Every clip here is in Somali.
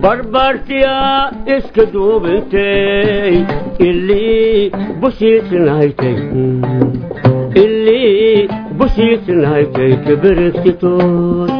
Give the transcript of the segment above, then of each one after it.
barbartiya iska duubintay ilii bushiisinaytay ilii bushiisinaytay kibirigtitood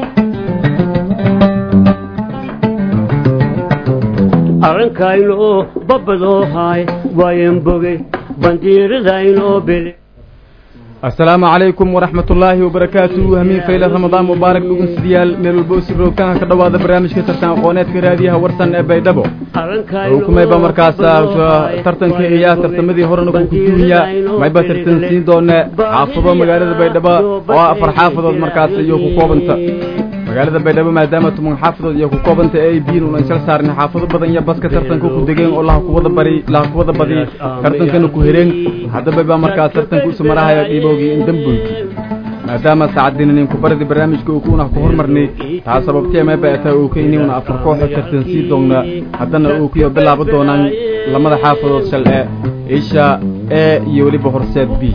arrankaynoo babbadoo haay waayan bogey bandiiradaynoo bele asalaamu calaykum waraxmat ullaahi wabarakaatu hamiin fayle ramadaan mubaarak dhugeystayaal meel walba u sirroogtaan ka dhowaada barnaamijka tartan aqooneedka raadiyaha warsan ee baydhabo hukumayba markaas tartanka iyo tartamadii horena ku kuduunya mayba tartan siin doone xaafado magaalada baydhabo oo afar xaafadood markaas iyo ku koobanta magaalada baydhabo maadaama tuman xaafadood iyo ku koobanta ay biin unan shal saarin xaafado badan iyo baska tartanka ku degeen oo laha kuwada bari laha kuwada badi tartankana ku hereen haddaba baa markaas tartanka usu marahaya dhiibowgii in damboyki maadaama saacaddiinanin ku baridi barnaamijka uu kuuna ku hormarnay taa sababtee mayba ataa uu ka inay una afar kooxo tartan sii doonna haddana uu kuyo bilaabo doonaan lamada xaafadood shal ee isha e iyo weliba horseed b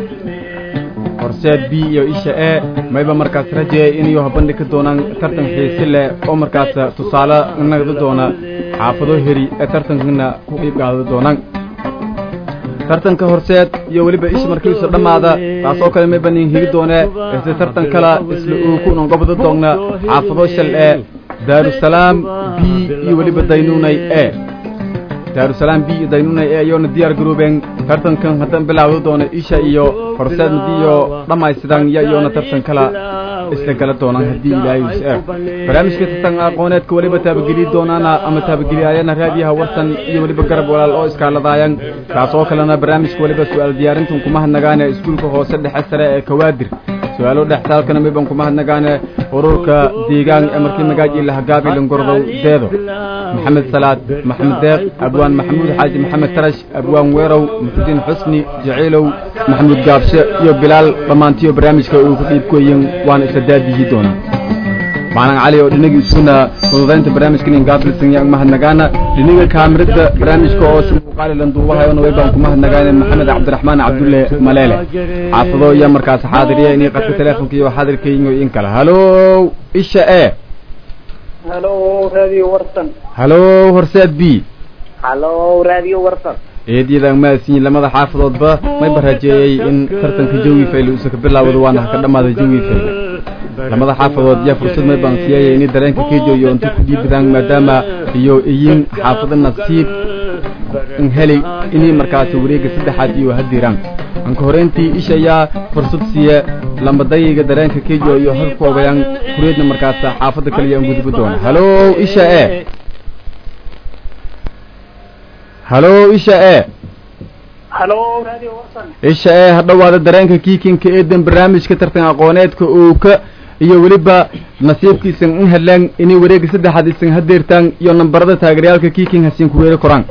horseed b iyo isha e mayba markaas rajeeya inayo habandhi ka doonaan tartan xiisi leh oo markaas tusaale nagda doona xaafado heri ee tartankana ku qiib qaada doonaan tartanka horseed iyo weliba isha markiisu dhammaada taas oo kale mayba nin higi doone ise tartan kala isla uu ku nongobada doonna xaafado shal ee daarusalaam b iyo weliba daynuunay e daarusalaam b iyo daynunay ee iyoona diyaar garoobeen tartankan haddan bilaawda doona isha iyo horseed madiyo dhammaystiran iyo iyoona tartan kala isla gala doonaan haddii ilaahay is eeg barnaamijka tartan aqooneedka weliba taabageli doonaana ama taabageliyaayana raadiyaha warsan iyo weliba garab walaal oo iskaaladaayan taas oo kalena barnaamijka weliba su-aal diyaarintan kuma hadnagaane iskuulka hoose dhexe sare ee kawaadir su-aalo dhextaalkana miban kuma hadnagaane ururka deegaan ee markii magaaji lahagaabi langordow deedo maxamed salaad maxamed deeq abwaan maxamuud xaaji maxamed tarash abwaan weerow muxudiin xusni jaciilow maxamuud gaabshe iyo bilaal dhammaantiyo barnaamijka uu ku dhiibkoyin waana isla daadiyi doona maclan cali oo dhinagii isuna fududaynta barnaamijkan ingaabilsan yang mahadnagaana dhiniga kaamirada barnaamijka oo si muuqaalilan duubahayona waybaan ku mahadnagaane maxamed cabdiraxmaan cabdulle maleele xaafado iyo markaas xaadiriya inii qadka teleefonka iyo xaadirkayiyo in kale halow isha e halo radio warsan halow horseed b halo radio warsan eedyadaan maasiyin lamada xaafadoodba mayba rajeeyey in tartanka jawi fayle uusa ka bilaawado waana ha ka dhammaada jawi fayle lamada xaafadood yaa fursad may baan siiyaya inay dareenka kejoyo inta ku dhiibadaan maadaama iyo iyin xaafado nasiib heli inay markaas wareega saddexaad iyo hadiraan anka horeyntii isha ayaa fursad siiya lambadayiga dareenka kejo iyo halku ogayaan kureedna markaas xaafada kaliya an gudbo doona halow isha e halow isha e halo radio warsan isha ee hadhowaada dareenka kiikinka eedan barnaamijka tartan aqooneedka uuka iyo weliba nasiibkiisan in heleen inay wareega saddexaad isan hadeertaan iyo nambarada taageerayaalka kiiking hasiin ku weeri koraan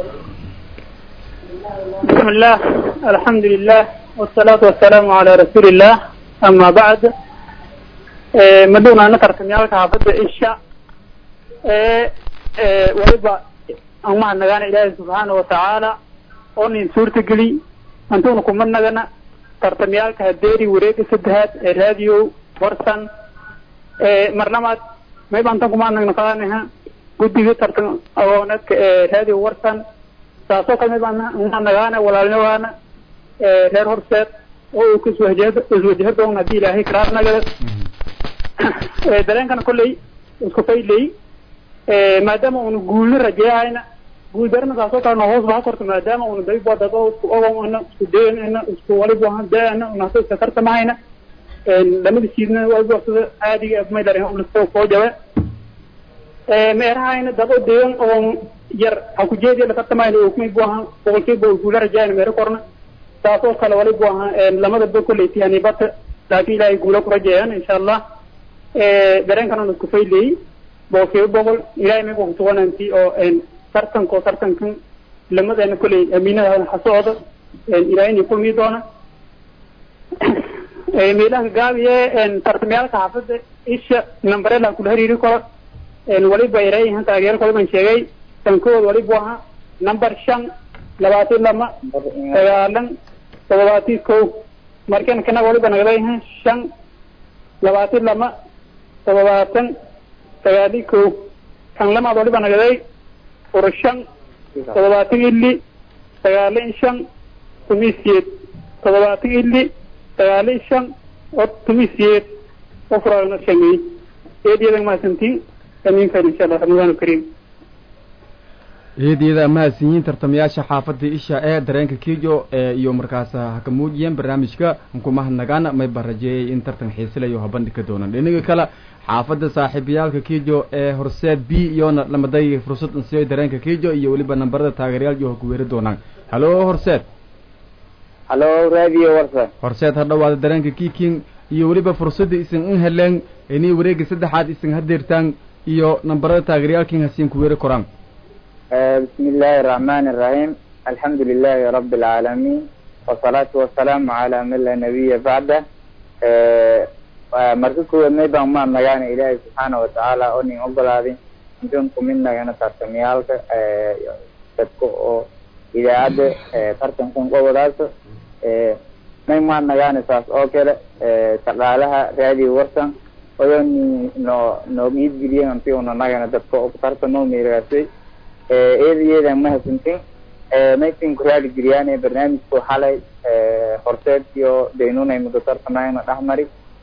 bismi illah alxamdu lilah wasalaatu wasalaamu calaa rasuuli illah ama bacd madhownaana tartamyaalka xaafadda isha ee waliba aan mahadnagaana ilaahay subxaana watacaala oo nin suurta geli antuuna kumadnagana tartamyaalka hadeeri wareega saddexaad ee radio warsan marnamaad mayba antan kumaadnagna qaanaha guddiga tartan aqooneedka ee radio warsan saasoo kale mayba mahadnagaana walaalnagaana reer horseed oo uu kaswahjah iswajaha doon haddii ilaahay karaarnagada dareenkana kolley isku fayley maadaama una guulna rajeehayna guul darana saasoo kale no hoos baa korta maadaama una daybadaba isku ogona isku dayana isku waliba daana unasa iska tartamahayna lamada siidna waliba caadiga maylarso koo jabe meerahayna dabo deegan oo yar ha ku jeediya latartamayna oo kumay bu ahaan boqolkiiba guula rajayana meero korna saasoo kale waliba ahaa lamada ba kolley tihanibata laakin ilaahay guula ku rajeeyaan insha allah dareenkana una isku fayleyey boqolkiiba boqol ilahay mayba kusugananti oo tartanko tartankan lamadeena kolley amiinada hasocda ilaahayna kulmii doona meelaha gaabiye tartamyaalka xaafada isha nambarela kula hariiri karo waliba ereyahan taageero kale ban sheegay tankood waliba ahaa number shan labaatan lama sagaalan todobaatan ko markan kana waliba nagaleyahan shan labaatan lama todobaatan sagaali ko kan lamaad waliba nagaday fura shan toddobaatan ili sagaali shan tumisyeed toddobaatan ili sagaali shan oo tumisyeed oo furaagna shamey eedyada mahadsantiin amiin khayr insha allah ramadaan kariim eediyada mahadsanyiin tartamayaasha xaafadda isha ee dareenka kijo ee iyo markaas ha ka muujiyeen barnaamijka nkumahadnagaana mayba rajeeyay in tartan xiisilayo ha bandhigi doonaan dhinaga kale xaafadda saaxiibayaalka kijo ee horseed b iyona lamaday fursad insiyo dareenka kijo iyo weliba nambarada taageerayaal iyo ha ku weeri doonaan halo horseed halo radio warsan horseed ha dhawaada dareenka kiking iyo weliba fursadda isan in heleen inay wareega saddexaad isan hadeertaan iyo nambarada taageerayaalkin hasiin ku weeri koraan بسم الله الرحمن الرحيم الحمد لله رب العالمين والصلاة والسلام على من لا نبي بعده marka kuwaad maybaan maan nagaana ilaahay subxaana watacaala oo nin ogolaaday intaan kumin nagana tartamyaalka dadka oo idaacadda tartankan qobodaaso may maan nagaana saas oo kale shaqaalaha radio warsan oyo ni no noo iidgeliyen anti una nagana dadka oo tartamo meeraasay eedayeeda mahadsantin maysin ku raali geliyaan barnaamijku xalay horseed iyo daynunay muddo tartamayna dhexmari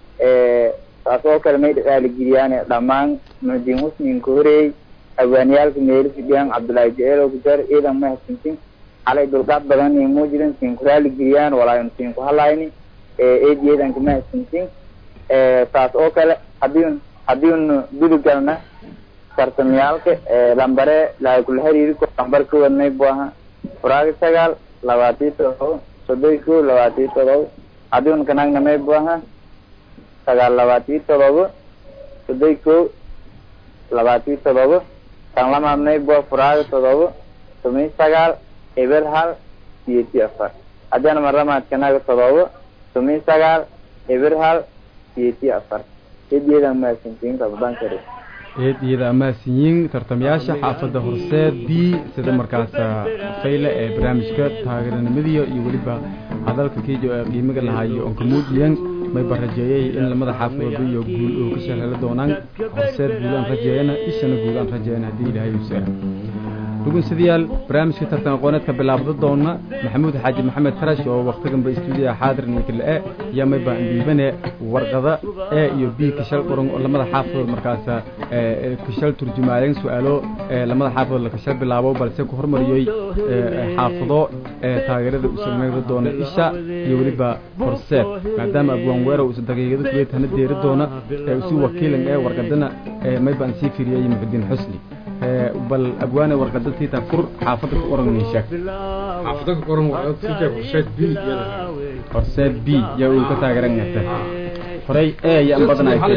taas oo kale may raali geliyaan dhammaan mudiin husninka horeeyey hawaaniyaalka meelo fidhiyaan cabdullaahi jaceelo kujar eedan mahadsantin xalay dulqaad badan iyo muujidan siin ku raali geliyaan walaayon siin ku halayni eedayeedanka mahadsantin taas oo kale hadii hadiinu duligalna tartamyaalka lambare laha kula hariiri ko lambar ka wadnay bu aha furaaga sagaal labaatiyo todoba soddon ko labaatiyo todoba hadiun kanagnamay bu aha sagaal labaatiyo todoba soddon ko labaatiyo todoba kan lamaadnay bu furaaga todoba tomiyo sagaal eber hal siyeti afar haddiana marlamaadkanaga todoba tomiyo sagaal eber hal siyeti afar hediyadan mahadsantiin rabadaan kare eed iyada amaasinyiin tartamayaasha xaafadda horseed b sida markaas fayle ee barnaamijka taageeranimadiyo iyo weliba hadalka kiijo ee qiimiga lahaayo oon ka muujiyan mayba rajeeyay in lamada xaafadoodba iyo guul oo ka shaqeela doonaan horseed guulaan rajeeyana ishana guulaan rajeeyana haddii ilaahay uu seera dhugunsadayaal barnaamijka tartan aqooneedka bilaabda doona maxamuud xaaji maxamed tarash oo waktiganba istuudiyaha xaadir ninkale iyo mayba dhiibane warqada e iyo b kashal qoran oo lamada xaafadood markaas kashal turjumaayeen su-aalo lamada xaafadood la kashal bilaabo balse ku hormariyey xaafado taageerada u sameyn doona isha iyo weliba horseed maadaama abwaan weerow isa daqiiqada kuweyd hana deeri doona si wakiilan ee warqadana mayba aan sii firiyey muxudiin xusni bal abwaane warqada tiita fur xaafada ku qoran nin sheeg xaafada ku qoran warqada tiita horseed b iyada horseed b yaa uu ka taageeran yarta horey e yaan badnaaytay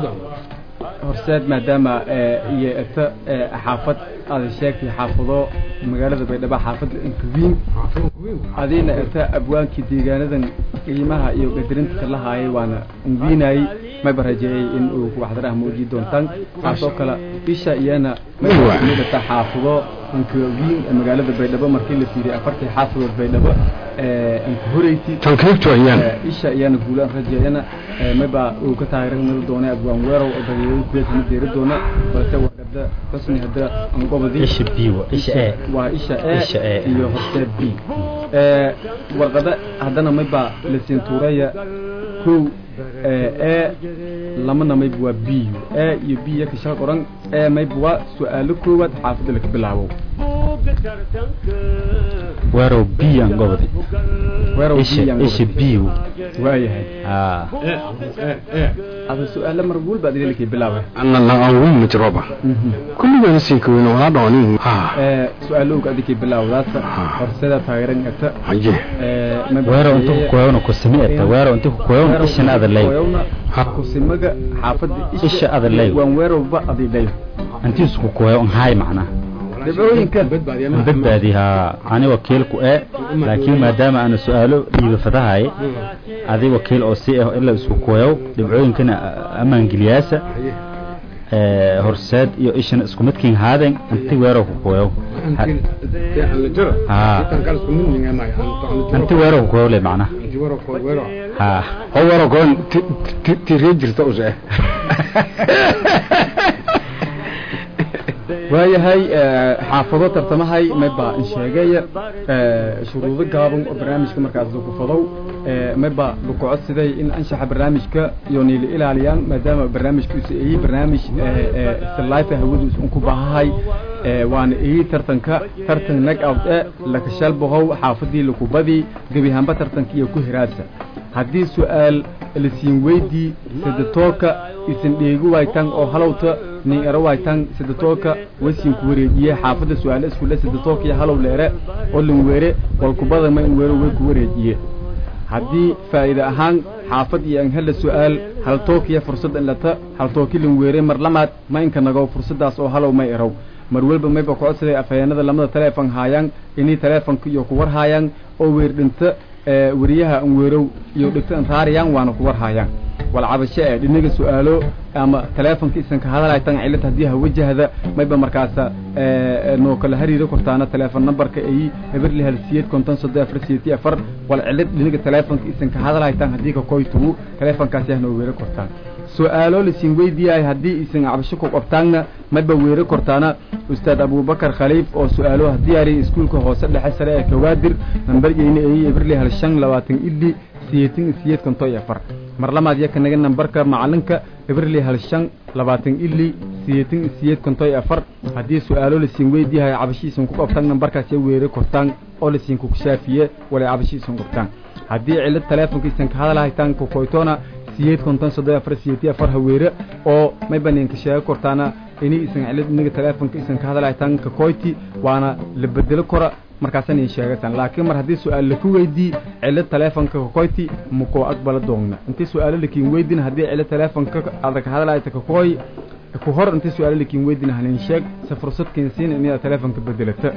horseed maadaama iyo eta xaafad aada sheegtay xaafado magaalada baydhabo xaafadda inkawiin adiina eta abwaankii deegaanadan qiimaha iyo qadarinta kala haayay waana inwiinayay mayba rajeeyay in uu waxdaraha muuji doontaan taasoo kale isha iyana maydata xaafado inkawiin magaalada baydhabo markii la fiiriyay afartii xaafadood baydhabo inka horeyti isha iyana guulaan rajeeyana mayba uu ka taageeranada doona abwaan weerow oo dageeyada kuweetana deeri doona balse warqada xusni hadda angobadii isha b isha e waa isha Isha e E. iyo horseed b warqada haddana mayba lasiin tuuraya kow e lamana mayba waa b e iyo b yaka shal qoran e mayba waa su-aalo koowaad xaafadda laka bilaabo weerow b aan gobodi weerow isha B aan isha gobol. b waayahay ah ada su-aalo mar walba adila lakay bilaabay ana la angu majroba kulligeena sinkaweyn wala dhoonin ha su-aalowga adikay bilaawdaasa horseeda taageeran karta haye weerow inta ku koyowna ku simi eta weerow inta ku koyowna ishana adalay kusimaga xaafadda Isha adalay. waan weerowba adidhay intiisu ku koyow nhaay macna dabcooyinka badbaadi haa ani wakiilku e laakiin maadaama aana su-aalo dhiiba fadahay adi wakiil oo si ah ilaa isku koyow dhibcooyinkana ammaangeliyaasa ee, horseed iyo ishana isku midkiin haaden inti weerow ku koyow haa inti weerow ku koyow le macna haa howaro koon tiree jirta use waayahay xaafado tartamahay mayba in sheegaya shuruudo gaaban oo barnaamijka markaas lagu fadow mayba lagu codsaday in anshaxa barnaamijka iyo niila ilaaliyaan maadaama barnaamijkiisu eyi barnaamij silife hawadiisu un ku baahahay waana eyi tartanka tartan nag out e lakashalbahow xaafadii lakubadii gebihaanba tartanka iyo ku hiraasa haddii su-aal lasiin weydii sadatoolka isan dheegi waytan oo halowta nin ero waytan sadatoolka wasiinku wareejiye xaafadda su-aale iskule sadatoolka iyo halow leere oo lan weere walkubada ma in weero way ku wareejiye haddii faa'iide ahaan xaafad iyo an hela su-aal haltookiya fursad in lata haltooki lan weere mar lamaad ma inka nagow fursaddaas oo halow may erow mar welba mayba ku codsaday afhayeenada lamada taleefon haayaan inii taleefonka iyo kuwar haayaan oo weerdhinta weriyaha an weerow iyo dhigto an raariyaan waana kuwar haayaan walcabasho ee dhinaga su-aalo ama taleefonka isan ka hadalay tan cilad haddii hawajahda mayba markaasa noo kala hariiro kortaana taleefon numberka ay eberli hal siyeed konton soddon afar siyeeti afar wal cilad dhinaga taleefonka isan ka hadalay tan haddii ka koytugu taleefonkaasi ah noo weero kortaan su-aalo lasiin weydiiyahay haddii isan cabasho ku qabtaanna mayba weero kortaana ustaad abubakar khaliif oo su-aalo diyaariya iskuulka hoose dhexe sare ee kawaadir nambaryeyna ay eberli hal shan labaatan ili siyeetin siyeed konton iyo afar mar lamaad iyo kanaga nambarka macalinka eberli hal shan labaatan ili siyeetin siyeed konton iyo afar haddii su-aalo lasiin weydiiyahay cabashiisan ku qabtaan nambarkaas iyo weero kortaan oo lasiin kukushaafiye walay cabashiisan qabtaan haddii cilad taleefonkiisan ka hadalhaytaan kukoytoona siyeed konton soddon afar siyeeti afar haweere oo may banaanka sheego kortaana ini isan cilad inaga taleefonka isan ka hadalhaytaan kakoyti waana la bedelo kora markaasan in sheegatan laakiin mar haddii su-aal laku weydii cilad taleefonka kakoyti makoo aqbala doogna intii su-aalo lakiin weydin haddii cilad taleefonka adag hadalhayta kakoy ku hor intii su-aalo lakiin weydin hanin sheeg se fursad keensiin inaad taleefonka bedelata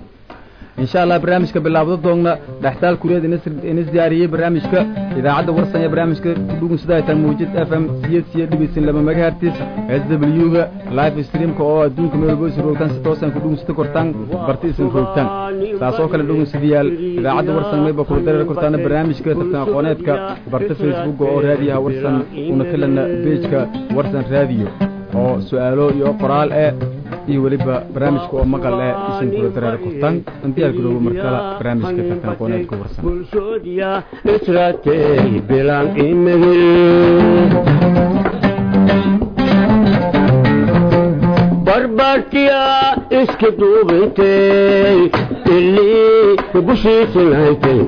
insha allah barnaamijka bilaabdo doogna dhextaal kureed inis diyaariyey barnaamijka idaacadda warsan ee barnaamijka kudhugunsadaytan muujid f m siyed siye dhegeysan laba megahertis s w ga live streamka oo adduunka meel walbo isin roogtaan si toosan kudhugunsada kortaan barti isin roogtaan saas oo kale dhugunsadayaal idaacadda warsan mayba kula dareer kortaana barnaamijka tartan aqooneedka barta facebook oo raadiyaha warsan una kalana bejka warsan raadiyo oo su-aalo iyo qoraal eh iyo weliba barnaamijka oo maqal eh isin kula dareer kortaan intiyaal garoobo mar kale barnaamijka tartan aqooneedka warsan bulshoodiya israatey bilaan imigil barbartiya iska duubintay ilii bushiisinhaytay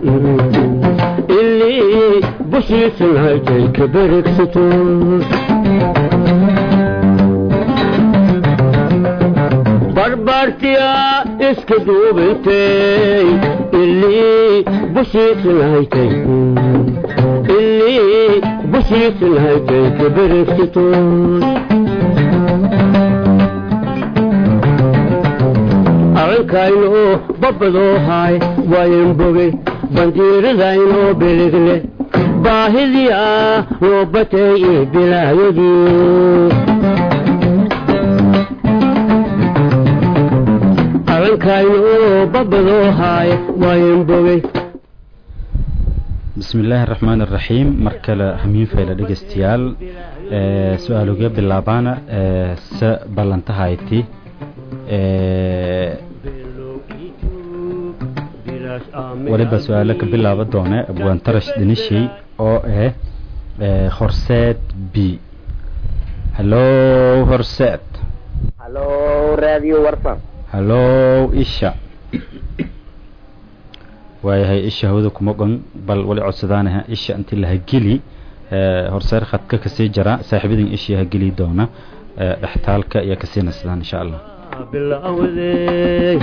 ilii bushiisinhaytay kaberigsato barbartiya iska duubintay ilii bushiisinhaytay ilii bushiisinhaytay kaberigsato arrinkaynu babadoohay wayan bogey bandiiradayno biligle baahidiya noo batay iyo bilaayadii arrinkaynu babadoohay wayan bogey bismi illaahi araxmaan araxiim mar kale hamiin fayla dhegeystayaal su-aaluga bilaabaana se ballantahayti waliba su-aalo ka bilaaba doone abwaantarash dinishey oo ah horseed b hallo horseed hallo radio warsan hallo isha waayahay isha hawada kuma gon bal wali codsadaanaha isha intii la hageli horseer khadka kasii jara saaxiibadin ishii hageli doona dhextaalka iyo kasii nasdaan insha allah bilawday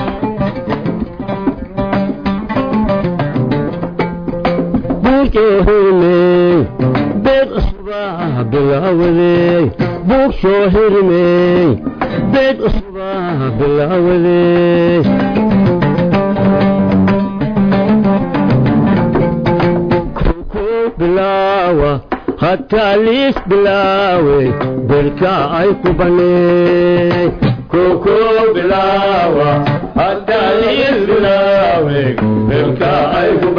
buujohirmey beed cusubaa bilawday buug soo hirmey beed cusubaa bilawday koko bilaawa hataa liis bilaawey belka ay ku baney koko bilaawa hataa liis bilaawey belka ay ku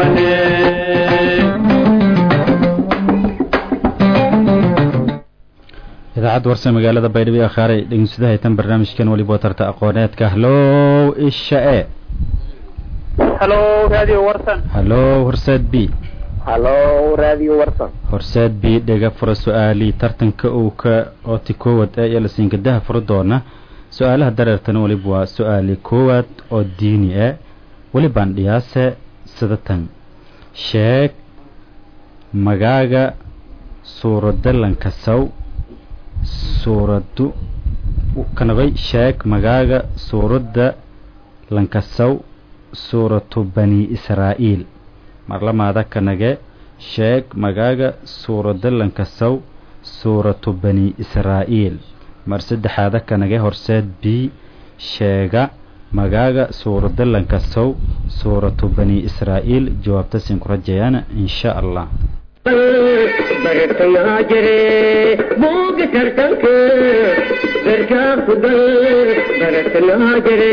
baney idaacadda idaacadda warse magaalada baydhabo ee akhaaray dhegeynsadaha tan barnaamijkan weliba tarta aqooneedka hallow isha e halo radio warsan hallow horseed b halo radio warsan horseed b dhega fura su-aalii tartanka uu ka ooti koowaad ee iyo lasiinkadaha fura doona su-aalaha dareertana weliba waa su-aali koowaad oo diini e welibaan dhiyaase sida tan sheeg magaaga suuradda lankasaw suuraddu kanabay sheeg magaaga suuradda lankasaw suuratu bani israa'iil marlamaada kanage sheeg magaaga suuradda lankasaw suuratu bani israa'iil mar saddexaada kanage horseed b sheega magaaga suuradda lankasaw suuratu bani israa'iil jawaabta siin ku rajayaana insha allah bartayaa jire buuga tartanka garkaa ku dal bartayaa jire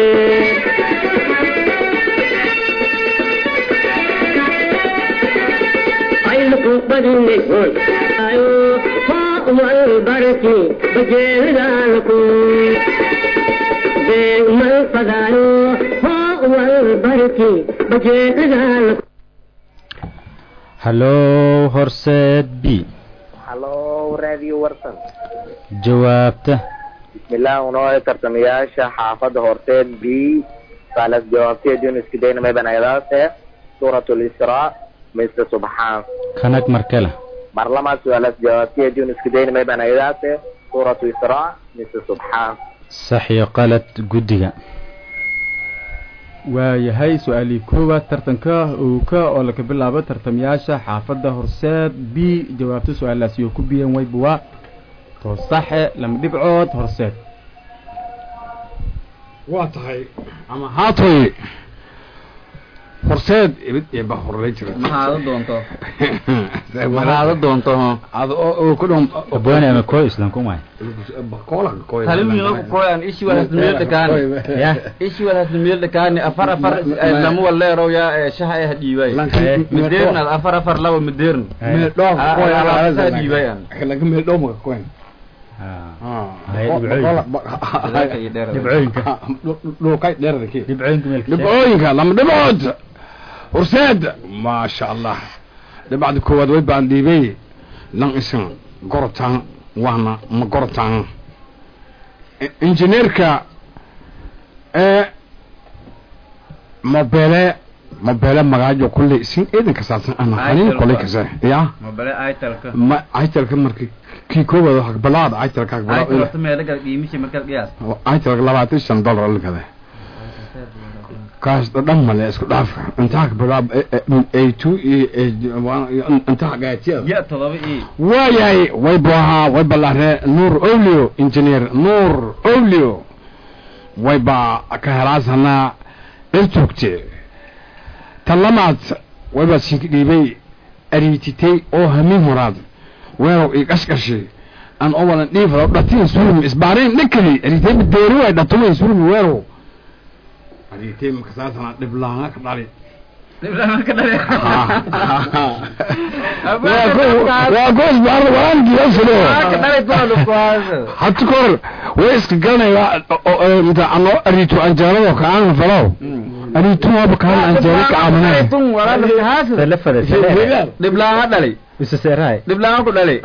ayluku badinay hoy ayo hoo wal barki bajeelidaalku beeg mal fadaayo hoo wal barki bajeelidaalku hallow horseed b halo radio warsan jawaabta bismillah unoo tartamayaasha xaafadda horteed b saalas jawaabteedun isku dayna may banagadaase suuratul israa mise subxaan kanag markale marlama suaalas jawaabteedun isku dayna may banagadaase suuratu israa mise subxaan sax iyo qalad guddiga waayahay su-aalii koowaad tartanka owka oo laga bilaabo tartamayaasha xaafadda horseed b jawaabta su-aalaasi oo ku biyeen wayba waa toosaxe lama dhibcood horseed waa tahay ama haatoy horseed ibid iyo ba horlay jira maxaada doonto maxaada doonto ada oo ku dhum abwaani ama koo islam kumay kola koy halimiina ku koyan ishi walhasnimiyel dhakaani ya ishi walhasnimiyel dhakaani afar afar lamu waleerow ya shaha ay hadhiibay mideernad afar afar laba mideern meel dhoof koy alaabasa hadhiibay an laga meel dhoof ma koy dhibcooyinka dhulkay dheerada ki dhibcooyinka meelka dhibcooyinka lama dhibcood horseed maasha allah dhibcda koowaad way baan dhiibay lan isan gorotaan waana ma gorotaan injineerka ee mobele mobele magaajo kulley isin eedanka saabsan ana hanin koley kase ya mabale aitalka ma aitalka marka kii koowaad waxa balaad aitalka aital balaad horta meela gal qiimishi markaad qiyaas aitalka labaatan shan dollar la gaday kaas dhan male isku dhaaf intaa ka bilaab a two iyo intaa gaatiyada ya todoba i waayahay way baahaa way balaaree nuur olio engineer nuur olio way baa ka helaasanaa irtugte talamaad way baa siinka dhiibay ariititay oo hamin horaad weerow ii qashqashi aan owalan dhiifado dhatin surmi isbaarayn dhinkali ariitay bideeri way dhatumay surmi weerow ariitay makasaasana dhiblaanga ka dhali waa goos baar waangiyaasilo hata kor way iska garanaya mta ano ariito anjeelado kaan falow ariito waba kaan anjeelo ka aaminay tun walaalkahaas salafada dhiblaan ha dhalay isaseerahay dhiblaan ku dhalay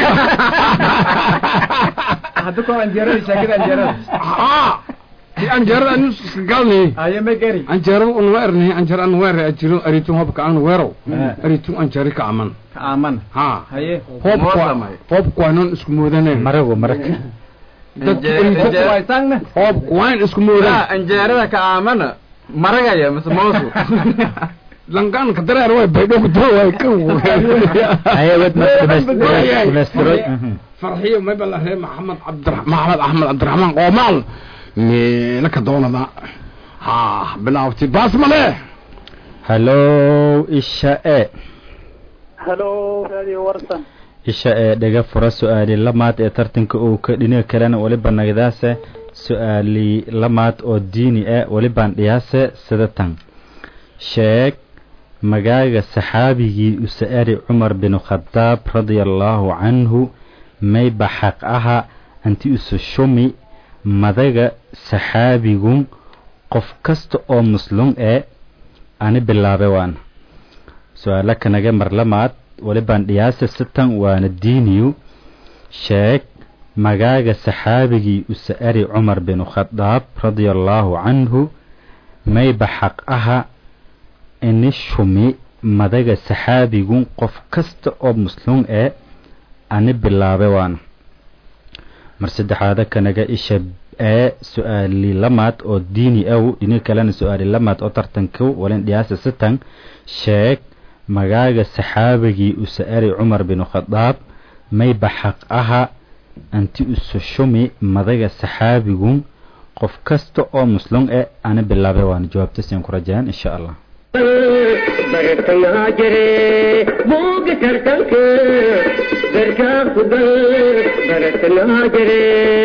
hadda kor anjeerada shaakida anjeerada di anjeerada anu iska garanay ayo ma gari anjeerada unama ernay anjeer an weer ajiro ariito waba kaan weerow ariito anjeero ka aman ka aaman ha haye hoobka hoobka waanan isku moodanay marago marag dadka Anjeer- ariito anjeer- waaytaangna hoobka waan isku moodan anjeerada ka aamana maragaya mise moosu langaan ka dareer way baydho ku doo way kan haye wad markadhameystiroy farxiyo may bala ree maxamed cabdira maxamed axmed cabdiraxmaan qoomaal meela ka doonada ha bilaawti baas male hallow isha e halo radio warsan isha ee dhega fura su-aali lamaad ee tartanka uu ka dhinaga kalena weliba nagadaase su-aali lamaad oo diini ah welibaan dhiyaase sida tan sheeg magaaga saxaabigii usa'ari cumar bin khadaab radia allaahu canhu mayba xaq aha anti isu shumi madaga saxaabigun qof kasta oo muslum ee ani bilaabe waana su-aalo kanaga marlamaad walibaan dhiyaasa sitan waana diiniyu sheeg magaaga saxaabigii usa'ari cumar binu khadaab radia allaahu canhu mayba xaq aha ini shumi madaga saxaabigun qof kasta oo muslum ee ani bilaabe waana mar saddexaada kanaga isha ee su-aali lamaad oo diini aw dhini kalena su-aali lamaad oo tartanku walin dhiyaasa sitan sheeg magaaga saxaabigii usa'ari cumar binu khadaab mayba xaq aha anti usu shumi madaga saxaabigun qof kasta oo muslum ee ana bilaabe waana jawaabtasian ku rajayaan insha allah bartayaa jire buuga tartanka garkaa ku gal bartayaa jire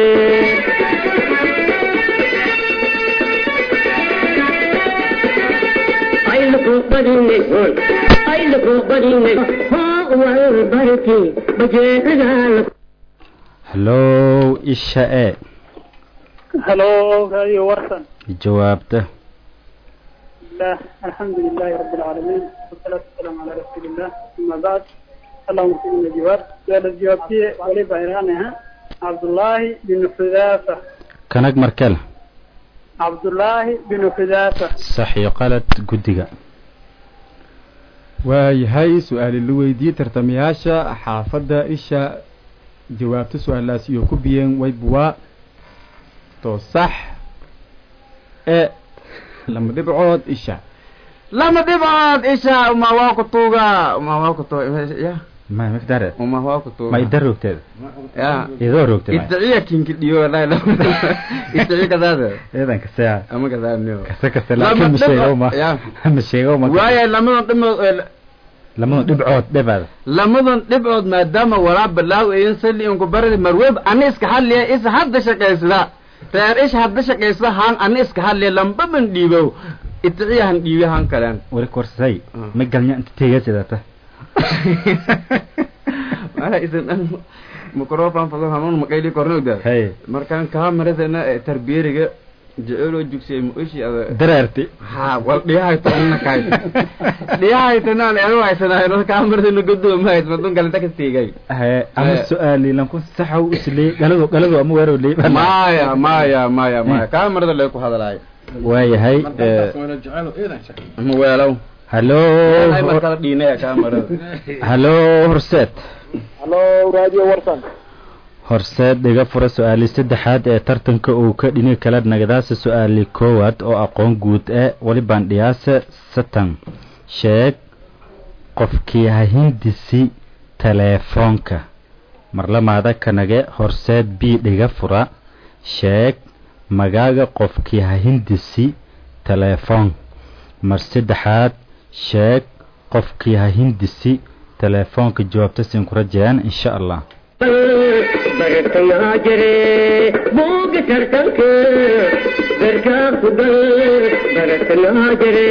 aylaku badinay aylaku badinay hoo wal barki bajeedagaa hallow isha ee halo radio warsan jawaabta الله الحمد لله رب العالمين والصلاة والسلام على رسول الله أما بعد اللهم صل على الجواب سؤال الجواب فيه ولي بيرانها عبد الله بن حذافة kanag markale عبد الله بن حذافة sax iyo qalad guddiga waayahay su-aali la weydiiyey tartamayaasha xaafadda isha jawaabta su-aalaas iyo ku biyeen waybuwaa to sax ee lama dhibcood isha lama dhibcood isha uma waa ku tuuga uma waa ku tuuga ya ma mifdare uma waa ku tuuga ma ida roogteeda ya idoo roogte ma idciya kinki dhiyo wallahi la idciya kadaada ciidanka sea ama kadaadniyo kase kase Lama laakiin ma dhibco- sheego ma ya. ma sheego ma waayo lamadan dhibcood lamada dhibcood dhibaada lamadan dhibcood maadaama walaa balaaw ayan sali inku baradi marweb ani iska hadliya is hadda shaqaysada reer ish hadda shaqaysada haan ani iska hadliya lambaban dhiibow idciya han dhiibi han kaleen wari korsay Mm. ma galnya inta teega sidata mala isan dhan microphone fado hanuun maqayli kornowda hay markaan kaameradana ee tarbiyeriga jeceloo jugsiyay ma oshi ada dareerti ha wal dhiyahaytana kay dhiyahaytanaan anu haysanaayo kaameradana godoomahayd madun galanta ka tiigay he ama Eh. su-aali lankun saxaw isleey galado galado ama weerow leey maya maya maya maya kaamerada lay ku hadalaay waayahay eh, ma weelow hallo ay markala dhiinaya kaamerada hallo horseed halo radio warsan horseed dhiga fura su-aali saddexaad ee tartanka uu ka dhini kala nagadaasa su-aali koowaad oo aqoon guud ee walibaan dhiyaasa satan sheeg qofkii ha hindisi teleefoonka marlamaada kanage horseed b dhiga fura sheeg magaaga qofkii ha hindisi teleefoon mar saddexaad sheeg qofkii ha hindisi teleefoonka jawaabta siin ku rajayaan insha allah bartayaa jire buuga tartanka garkaa ku gal bartayaa jire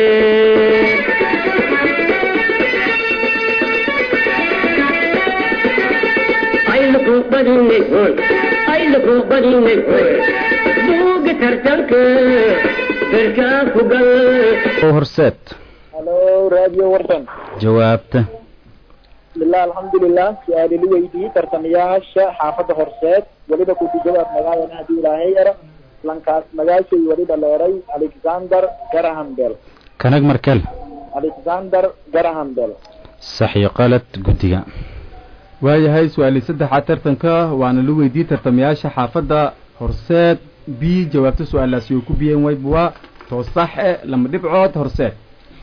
aylaku badinay aylaku badinay buuga tartanka garkaa ku gal horseed halo radio warsan jawaabta bismillah alxamdulilah su-aali la weydiiyey tartamayaasha xaafadda horseed weliba ku jawaab magaalana haddii ilaahay yara lankaas magaashay weliba leeray alexander garaham bell kanag markel alexander garaham bell sax iyo qalad guddiga waayahay su-aali saddexaad tartanka waana la weydiiyey tartamayaasha xaafadda horseed b jawaabta su-aalaas iyo ku biyeen waybuwaa to sax ee lama dhibcood horseed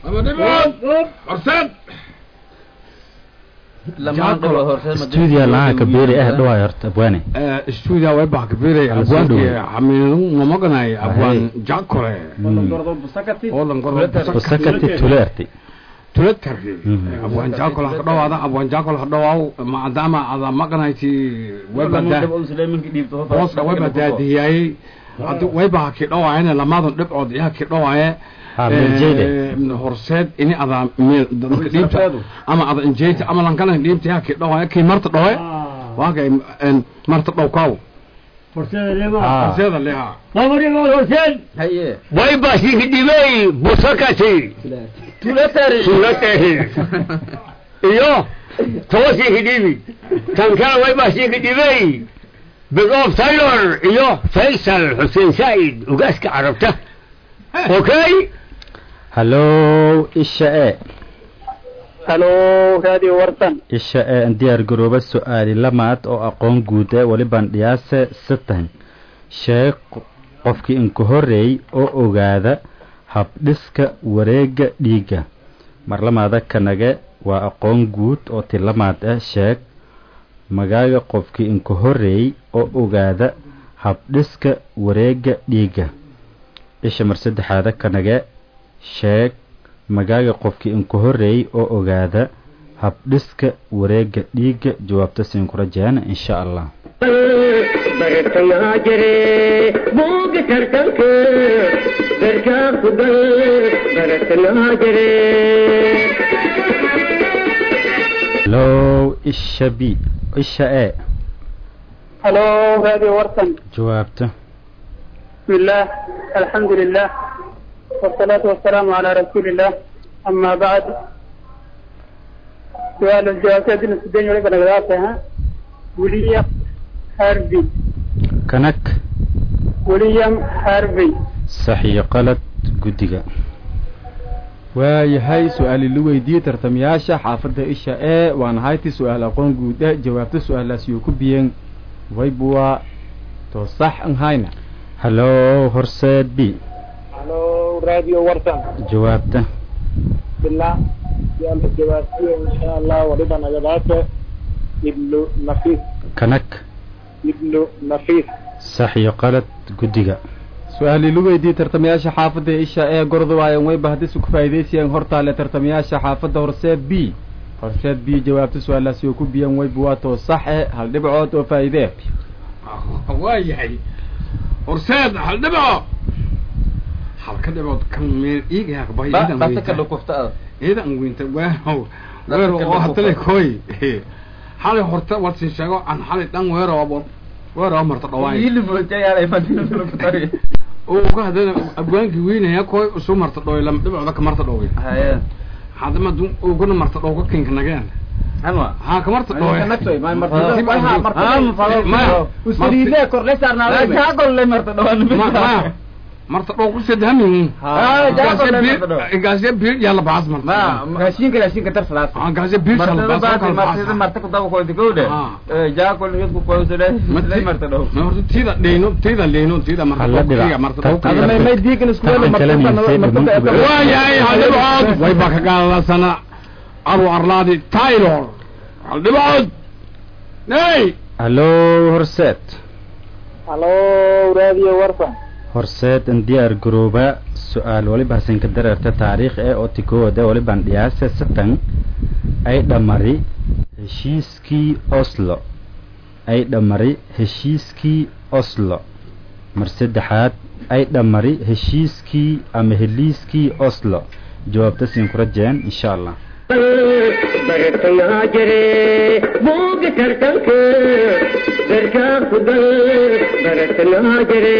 lamaan dhibcood horseed stuudiya lahaa kabeeri ah dhawaay horta abwaane stuudia way baa kabirey Abwaan abwaanki dhow. xamiinu mamaganaay abwaan jakore oodan usakati tuleerti tulatari Mhm. abwaan jakol ha dhawaada abwaan jakol ha dhawaaw maadaama ada maqanayti waybadaa hooska wayba daadihiyaayey hadi wayba ha kidhawaayene lamaadun dhibcood iyaha kidhawaaye Ha, meeljeede. horseed ini ada meel dadka dhiibta ama ada injeeta ama lankalan dhiibta iyaha kidhawaaye kii marta dhawe waakay marta dhowkaw horseeda lema Ah. horseeda leha lamarimood horseen haye way basiiki dhibey busakasi tulatari sulatari iyo tawasiiki dhibi tan kale way basiiki dhibey bigof taylor iyo faysal xuseen saa'id ugaaska carabta okay hallow isha e halo radio warsan isha e an diyaar garooba su-aali lamaad oo aqoon guud ee welibaan dhiyaase satan sheeg qofkii inka horreey oo ogaada habdhiska wareega dhiigga marlamaada kanage waa aqoon guud oo tilamaad ah sheeg magaaga qofkii inka horreey oo ogaada habdhiska wareega dhiigga isha mar saddexaada kanage sheeg magaaga qofkii inka horreey oo ogaada habdhiska wareega dhiigga jawaabta siin ku rajeena insha allah bartayaa jire buuga tartanka garkaa ku gal bartayaa jire low isha b isha e halo radio warsan jawaabta بسم الله الحمد لله والصلاة والسلام على رسول الله أما بعد سؤال الجواب كادين السوداني ولكن أغلاقها ويليام هارفي kanag ويليام هارفي sax iyo qalad guddiga waayahay su-aali la weydiiyey tartamayaasha xaafadda isha ee waana hayti su-aal aqoon guuda jawaabta su-aalaas yoo ku biyeen waybuwa to sax an hayna hallow horseed b halo radio warsan jawaabta billah yalla jawaabtiyo insha allah waliba nagadaate ibnu nafiis kanag ibnu nafiis sax iyo qalad guddiga su-aali la weydiiyey tartamayaasha xaafadda isha ee gorda waayan wayba haddii ku faa'iidaysayeen hortaale tartamayaasha xaafadda horseed b horseed b jawaabta su-aalaas yoo ku biyeen waybuwa to sax e hal dhibcood oo faa'iidee waa yahay horseed hal dhibo halka dhibood kan meel iiga aqbay basaka dhukufta iidan weynta waaw weer oo hatale koy xalay horta warsin sheego aan xalay dhan weer oo weer oo marta dhawaay oo ka hadana abwaanki weynaya koy usu marta dhawaay lam dhibcooda ka marta dhawaay haye hadama dun uguna marta dhaw ka kinka nageen anwa ha ka marta dhawaay usriide korle saarnaa jaagolle marta dhawaan marta dhaw ku sedhamin Ah, jaago le marta dhaw. gaasya biir yalla baas marta raashinka raashinka tarsalaas ah gaasya biir yalla baas martada martada marta ku daba koodi gowde Ah. jaagol mid ku qoysade le marta dhaw horta tida dheyno tida leeno tida marta Halla dhaw dhibac. kiga marta Taw dhaw kale. may diigan isku wada Tacan kale miisay dhiman uga. waa yahay hal dhibcood way baa ka gaadasana aru arlaadi taylor hal dhibcood hey hallow horseed halo radio warsan horseed an diyaar garooba su-aal waliba hasinka dareerta taariikh ee oo tikowada walibaan dhiyaase satan ay dhamari heshiiskii oslo ay dhamari heshiiskii oslo mar saddexaad ay dhamari heshiiskii ama heliiskii oslo jawaabta siin ku rajeen insha allah bartayaa jire buuga tartanka garkaa ku gal bartayaa jire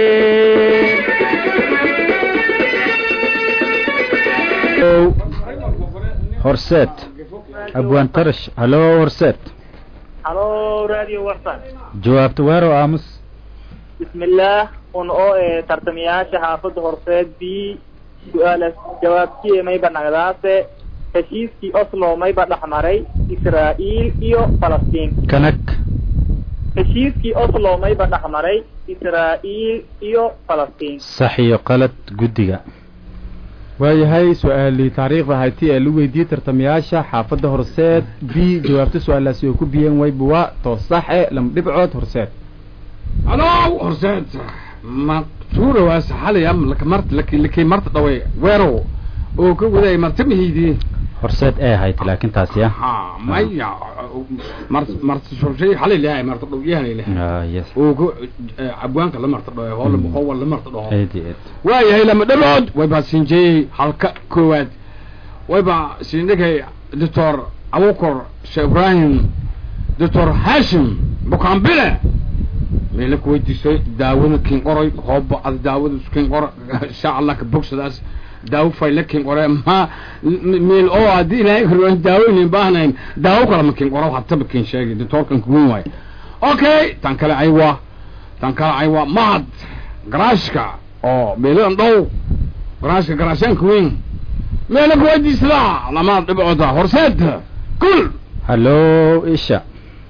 horseed abwaan tarash hallow horseed halo radio warsan jawaabta weerow aamus bismillaah un oo ee tartamayaasha xaafadda horseed b su-aala jawaabtiye mayba nagadaase heshiiskii oslo mayba dhexmaray israa'iil iyo falastiin kanag heshiiskii oslo mayba dhexmaray israa'iil iyo falastiin sax iyo qalad guddiga waayahay su-aali taariikhda hayti ee la weydiiyey tartamayaasha xaafadda horseed b jawaabta su-aalaasi oo ku biyeen waybuwa to sax e lama dhibcood horseed halo horseed ma tuurawaas xalaya laka marta laki laki marta dhaway weerow oo ka waday marta mihiidii horseed ee ahayd laakiin taasi ah ha maya marta marta shorshay xalay leeyahay marta dhow yahay leeyahay Ah, yes oo ka abwaanka la marta dhaway hoola hoola la marta dhawo aad iyo aad waayahay lama dhabood way baa siinjeeyey halka koowaad way baa siindhigay doctor abukar sheekh ibrahim doctor hashim bukaan bile meela ku weydiisay daawada kin qoray hooba ad daawada kin qora insha allah ka bogsadaas daawo fayla kin qore ma meel oo haddii ilaahay hore daawo inayn baahnayn daawo kale ma kin qoro hataba kin sheegay doctorkan kugun waay okay tan kale aywa tan kale aywa mahad garaashka oo meeladan dhow garaashka garaashaanka weyn meela ku weydiisada lamaad dhibcooda horseed kul hallo isha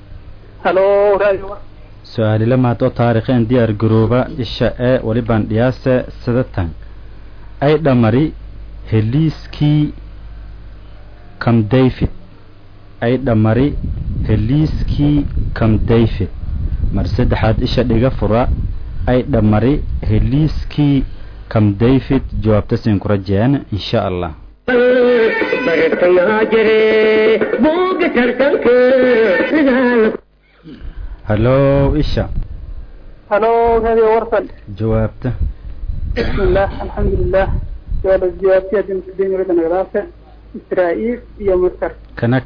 halo radio su-aalila maado taarikheen diyaar garooba isha ee walibaan dhiyaase sidatan ay dhamari heliiskii cam david ay dhamari heliiskii cam david mar saddexaad isha dhiga fura ay dhamari heliiskii cam david jawaabta siin ku rajeen insha allah bartayaa jire buuga tartanka dagaal hallo isha halo radio warsan jawaabta بسم الله الحمد لله سؤال الجوابية دين ولد نغراسة إسرائيل iyo مصر kanag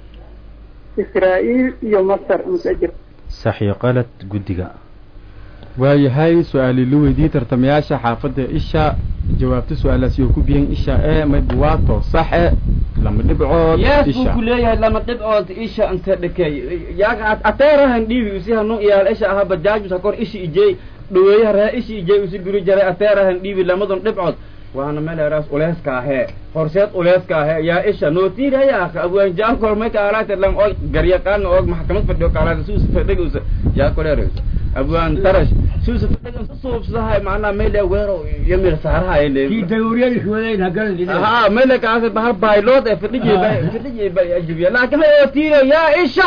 إسرائيل iyo مصر متأجر sax iyo qalad guddiga waayahay su-aali la weydiiyey tartamayaasha xaafadda isha jawaabta su-aalaasi oo ku biyan isha ee mayba waato saxe lama dhibcood yees buu isha ku leeyahay lama dhibcood isha anta dhakey yaa ateerahan dhiibi usi hanu iyaal isha aha bajaajus hakor ishi ijey dhaweeyaha ree ishi ijey usi guri jaray ateerahan dhiibi lamadun dhibcood waana meel eraas uleeska ahee horseed uleeska ahee yaa isha nootiiraya abwaanjaan kormay kaalaate lang og garyaqaan og maxkamad fadhiyo kaalaate suusa fadhigausa yaa koleeraysa abwaan tarash suusa fadhigan suubsadahay macnaa meel weero iyo mir saarahay kii dawriyada iswadayn hagalin ها ملك هذا بحر بايلوت فردي فردي اجيبيا لكن هو تيرو يا ايشا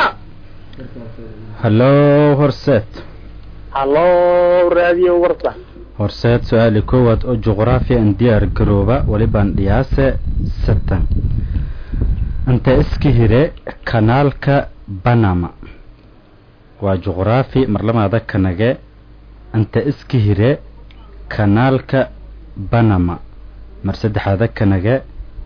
hallo horseed halo radio warsan horseed su-aali koowaad oo juqraafiya an diyaar garooba walibaan dhiyaase satan inta iska hire kanaalka banama waa juqraafi marlamaada kanage inta iska hire kanaalka banama mar saddexaada kanage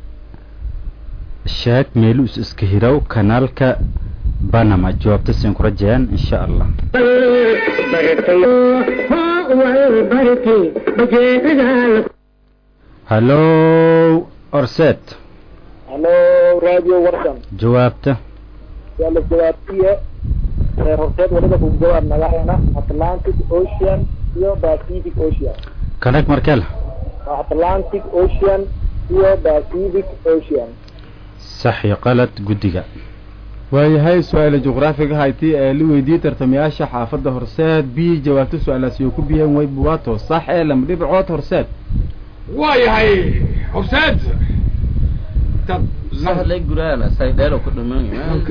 sheeg meelus iska hirow kanaalka banama jawaabta siin ku rajayaan insha allah bartayo hoo wal barki bajeedagaal hallo horseed halo radio warsan jawaabta سؤال الجوابية horseed waliba ku jawaab naga hena Atlantic Ocean iyo Pacific Ocean kanag markel Atlantic Ocean iyo Pacific Ocean sax iyo qalad guddiga waayahay su-aala juqraafiga hayti ee la weydiiyey tartamayaasha xaafadda horseed b jawaabta su-aalaasi oo ku biyeen wayba waato sax ee lama dhibcood horseed waayahay horseed dad سهل يقول سيديرو كل من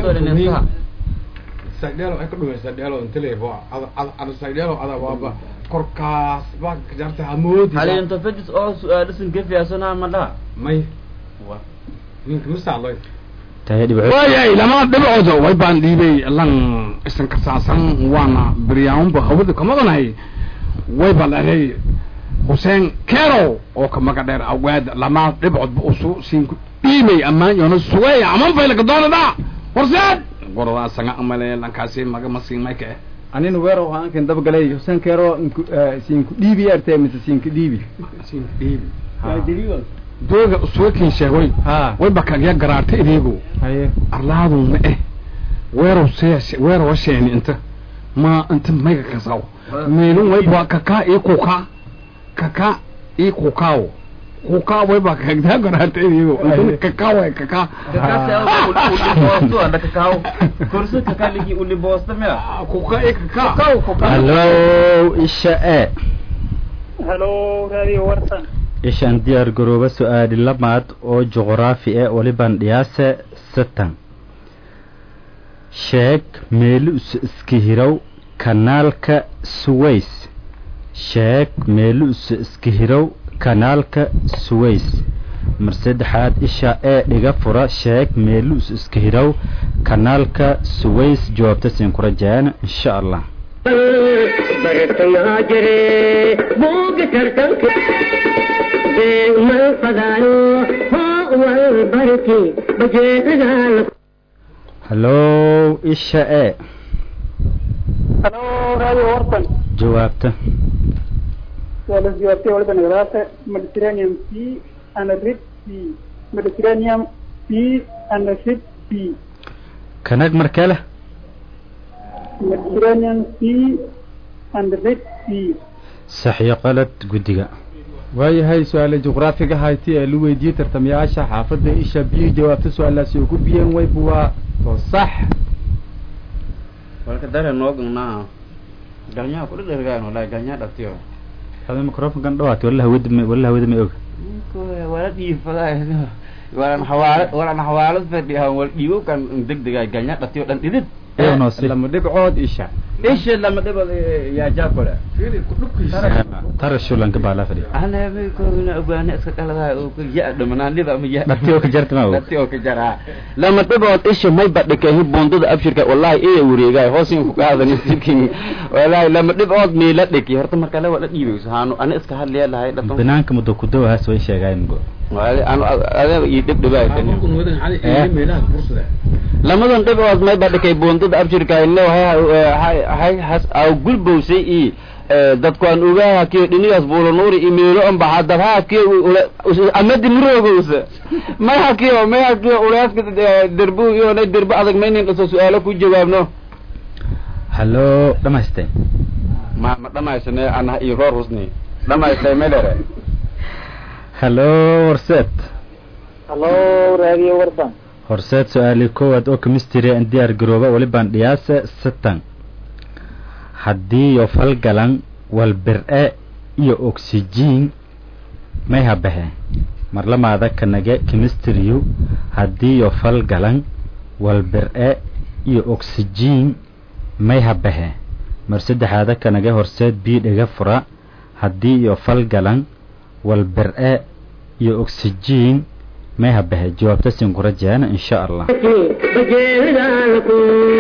saydheelo ay ka dhumay saydheelo inta leebo ada ada saydheelo ada waaba korkaas baa jarta hamoodi هل انت فجس او سؤال اسم كيف يا سنة ما لا may ninka masaaloy tahay dhibco waayay lama dhibcooda way baan dhiibay lan isan kasaasan waana beryaanba hawada kamadanahay way baan dhahay xuseen kerow oo ka maga dheer awaad lama dhibcoodba usu siin dhiibay ammaan yoona sugay aman faylaka doonada horseed goradaa sanga amale lankaasi maga masiin mayka eh anina weerow haankan dabagalay huseen keero siinku dhiibi arte mise siinka dhiibi siin dhiibi dooga usuga kin sheegoy ha way bakagya garaarta idiigu haye arlaadu ma eh weerow see weerow sheeni inta ma inta mayga kasaw meelun way baa kaka ii kuka kaka ii kukaaw kuka way baa kagya garaarta idiigu inta kaka way kaka كرسي كالي اللي بوسط ميا kuka ii kaka hallo isha e halo radio warsan ishaan diyaar garooba su-aali lamaad oo juqraafi e walibaan dhiyaase satan sheeg meelus iska hirow kanaalka suways sheeg meelus iska hirow kanaalka suways mar saddexaad isha ee dhiga fura sheeg meelus iska hirow kanaalka suways jawaabta siin ku rajayaan insha allah bartayaa jire buuga tartanka beegmal fadaayo hoo wal barki bajeedagaal hallo isha e radio warsan jawaabta waa la jawaabtay waliba nagadaasa mediterranean sea and red sea mediterranean sea and red sea kanag markale mediterranean sea and red sea sax iyo qalad guddiga waayahay su-aale juqraafiga hayti ee la weydiiyey tartamayaasha xaafadda isha biyo jawaabta su-aalaasi oo ku biyeen wayba waa oo sax walka dare noognaa galnyaa kula dhergaan wallahi galnyaa dhatiyo hada microfonkan dhawaati walla hawada ma walla hawada ma og wala dhiifadaa walan xawaala walan xawaalad fadhiyahan wal dhiibo kan degdega galnyaa dhatiyo dhan dhidid iyo noose lama dhibcood isha isha lama dhibad yaa jaakole tara shulanka baa laa fadhiya ana may koogna ogaana iska qaladahay oo ka ya dhamanaanida ama ya dhati oo ka jarta ma og dhati oo ka jaraa lama dhibood isha may badhikahi bundada abshirka wallahi iya wareegaay hoosin ku qaadan sikin wallahi lama dhibood miila dhiki horta marka la wada dhiibayso haanu ana iska hadliya lahay dhato banaanka muddo ku dawahaas way sheegayn go wali anu adeeg ii dhib dhibaaysan Markuu wadan cali Eh. ee meelaha fursada lamadan dhibood may badhikay bundada abshirka ino hay hay has aw gulbowsay i dadku aan ogaha kiyo dhinigaas buulanuuri imeelo an baxa dabha kiyo amadi murogowsa may hakiyo may hakiyo ulaaska derbu iyo nay derbu adag maynin dhaso su-aalo ku jawaabno hallo dhamaystay ma ma dhamaysane ana iyo roor husni dhamaystay melere hallo horseed hallo radio warsan horseed su-aali koowaad oo chemistry aan diyaar garooba walibaan dhiyaase sitan haddii yo falgalan walbir-e iyo oxygen may habahe marlamaada kanage chemistry-yu haddii yo falgalan walbir-e iyo oxygen may habahe mar saddexaada kanage horseed bii dhiga fura haddii yo falgalan walbir-e iyo oxygen may habahe jawaabta siin ku rajaana insha allah bajeedaalku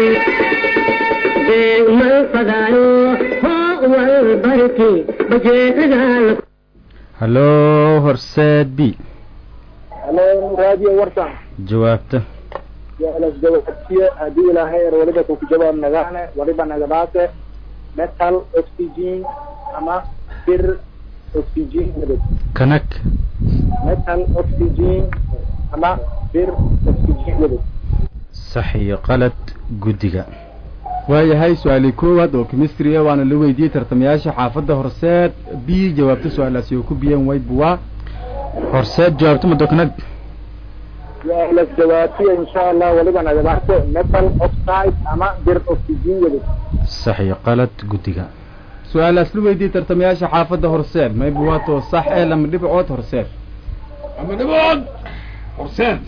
beegmal fadaayo hoo wal barki bajeedaalku hallo horseed b hallo radio warsan jawaabta yalas jawaabtiye haddii ilaahay er waliba kuku jawaab nagaane waliba nagadaase metal oxygen ama bir oxygen midab kanag metal oxygen ama bir oxygen midab sax iyo qalad guddiga waayahay su-aali koowaad oo chemistry ah waana la weydiiyey tartamayaasha xaafadda horseed b jawaabta su-aalaasi oo ku biyeen wayba waa horseed jawaabta muddo kanag yalas jawaabtiye insha allah waliba nagadaase metal oxide ama bir oxygen midab sax iyo qalad guddiga su-aalaas la weydiiyey tartamayaasha xaafadda horseed mayba waa too sax ee lama dhibcood horseed ama dhibood horseed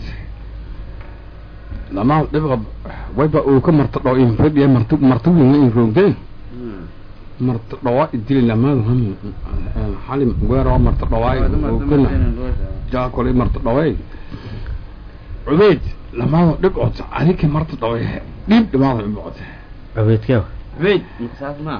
lama dhibqa wayba uu ka marta dhoo in fadhiya marta marta weyn in roogdeen marta dhawaa idili lamaadu ham xalim weero marta dhawaa kana jaakole marta dhawaa cubeyd lamaadu dhibcood adika marta dhawaa dhib dhamaadu dhibcood cubeydkeew wait saas ma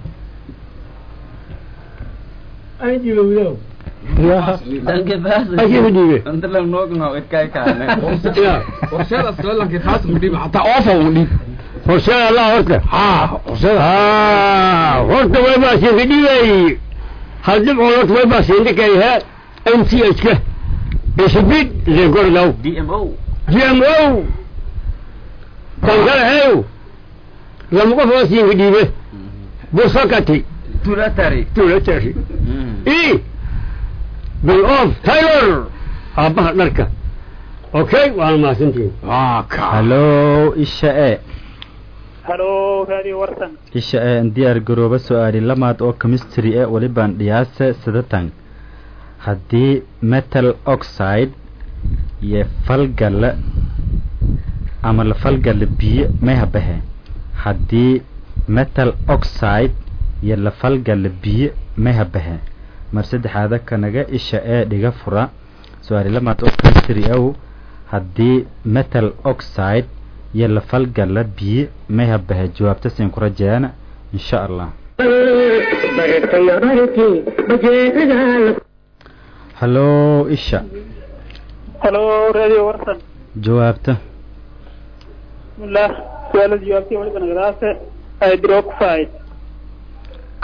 ay dhibowdo danke baas Ajibu dhiibe. inta la noogno ikay kaane horseed aslalanki taas mu dhib hataa oofa mu dhib horseed allah horta haa horseed ah horta way baa siin dhibay hal dhibco horta way baa siin dhikay ha MCH ka isbid le gorlaw dmo GMO kan kale hayo lama qof oo siin dhiibe busakati tulatari tuulatari i bill of taylor aabbaha dharka okay waan mahadsantihiin waa ka hallo isha e halo radio warsan isha e aan diyaar garooba su-aali lamaad oo chemistry e walibaan dhiyaase sidatan haddii metal oxide iyo falgala ama la falgala biyo may habahe haddii metal oxide iyo la falgala biyo may habahe mar saddexaada kanaga isha ee dhiga fura su-aali lamaad oo chemistry ow haddii metal oxide iyo la falgala biyo may habahe jawaabta siin ku rajayaana insha allah bartay barki bajeedaalku hallo isha halo radio warsan jawaabta bismillah su-aala jawaabtiye waliba nagadaase hydroxide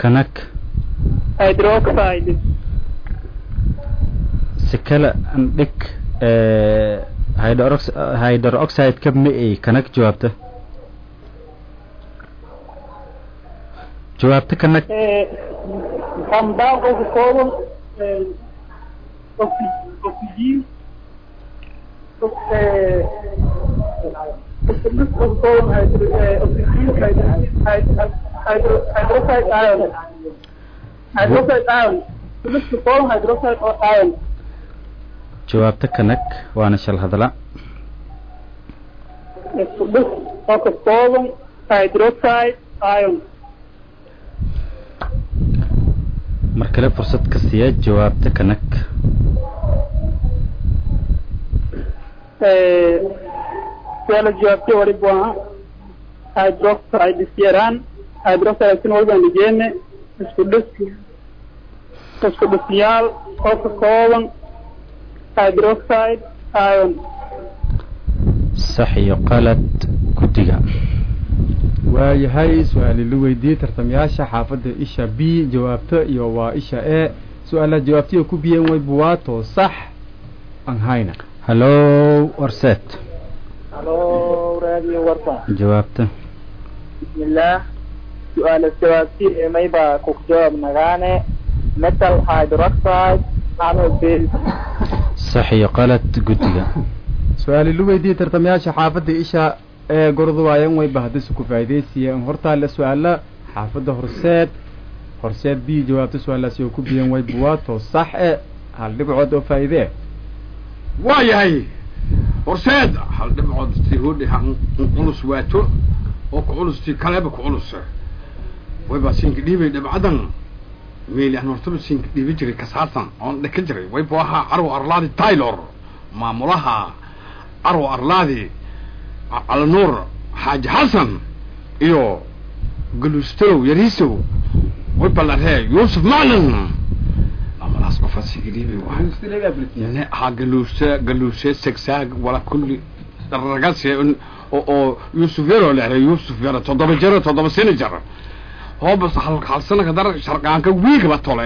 kanag hydroxide si kale an dhig ee, hydrox- hydroxide-ka ma ay kanag jawaabta jawaabta kanag compound oo ka kooban oxy- oxygen ox- eh, oxygen oo ka kooban hydro- eh, oxygen, hydro- hydro- hydro- hydroxide ion hydroxide ion mid ka kooban hydroxide oo ion jawaabta kanag waana shal hadla isku dhis oo ka kooban hydroxide ion mar kale fursad ka siiya jawaabta kanag su'aala jawaabtay waliba waa hydroxide isyaraan hydroxide sin walbaan dhigeene isku dhis isku dhisyaal oo ka kooban hydroxide ion sax iyo qalad guddiga waayahay su-aali la weydiiyey tartamayaasha xaafadda isha b jawaabto iyo waa isha e su-aalaha jawaabtiyo ku biyeen way buwaato sax aan hayna hallo warseet halo radio warta jawaabta bismillaah su-aala jawaabtii mayba ku jawaab nagaane metal hydroxide nano base sax iyo qalad guddiga su-aali la weydiiyey tartamayaasha xaafadda isha ee gorduwaayan way bahdisa ku faa'iidaysiiyeen hortaale su-aala xaafadda horseed horseed b jawaabta su-aalaasi oo ku biyeen way buwaato sax e hal dhibcood oo faa'iidee waa yahay horseed hal dhibcood tii hodhi culus waato oo ku culus tii kaleba ku culus wayba siinka dhiibay dhibcadan meeli aan hortaba siinka dhiibi jiray kasaarsan oon dheka jiray wayba ahaa carwo arlaadi taylor maamulaha carwo arlaadi calanuur xaaji xasan iyo galuustow yariisow wayba la ree yuusuf maclin maamulahaas qofa siinka dhiibay waay ha galuuse galuuse segsaag wala kulli ragase oo oo yusuf yaro lehre yusuf yaro toddoba jero toddoba sini jar hoobas hal hal sanaka dar sharqaanka wiigaba tole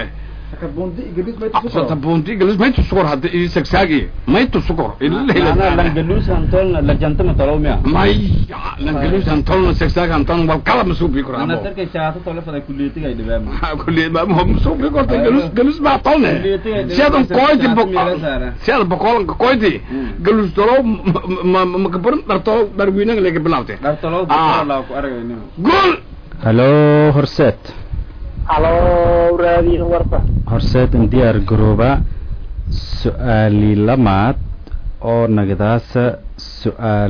sota bundi galuus maytu sukor hadda ii segsaagi maytu sukor langaluusan lajantama tolowmiya maya lan galuus antolna segsaag anton wal kala masuubi kora ana tarkay shaato tolo fada kuliyatiga dhibaama kulli ma ma masuubi korta galuus galuus ba tolne siadan koyti bokol siada bokolanka koyti galuus tolo ma ma kabarin dharto dharwiinaga lega bilaabte dhartolow Ah. laa ku aragayno gool hallo horseed halo radio warta horseed in diyaar garooba su-aali lamaad oo nagadaasa su-aal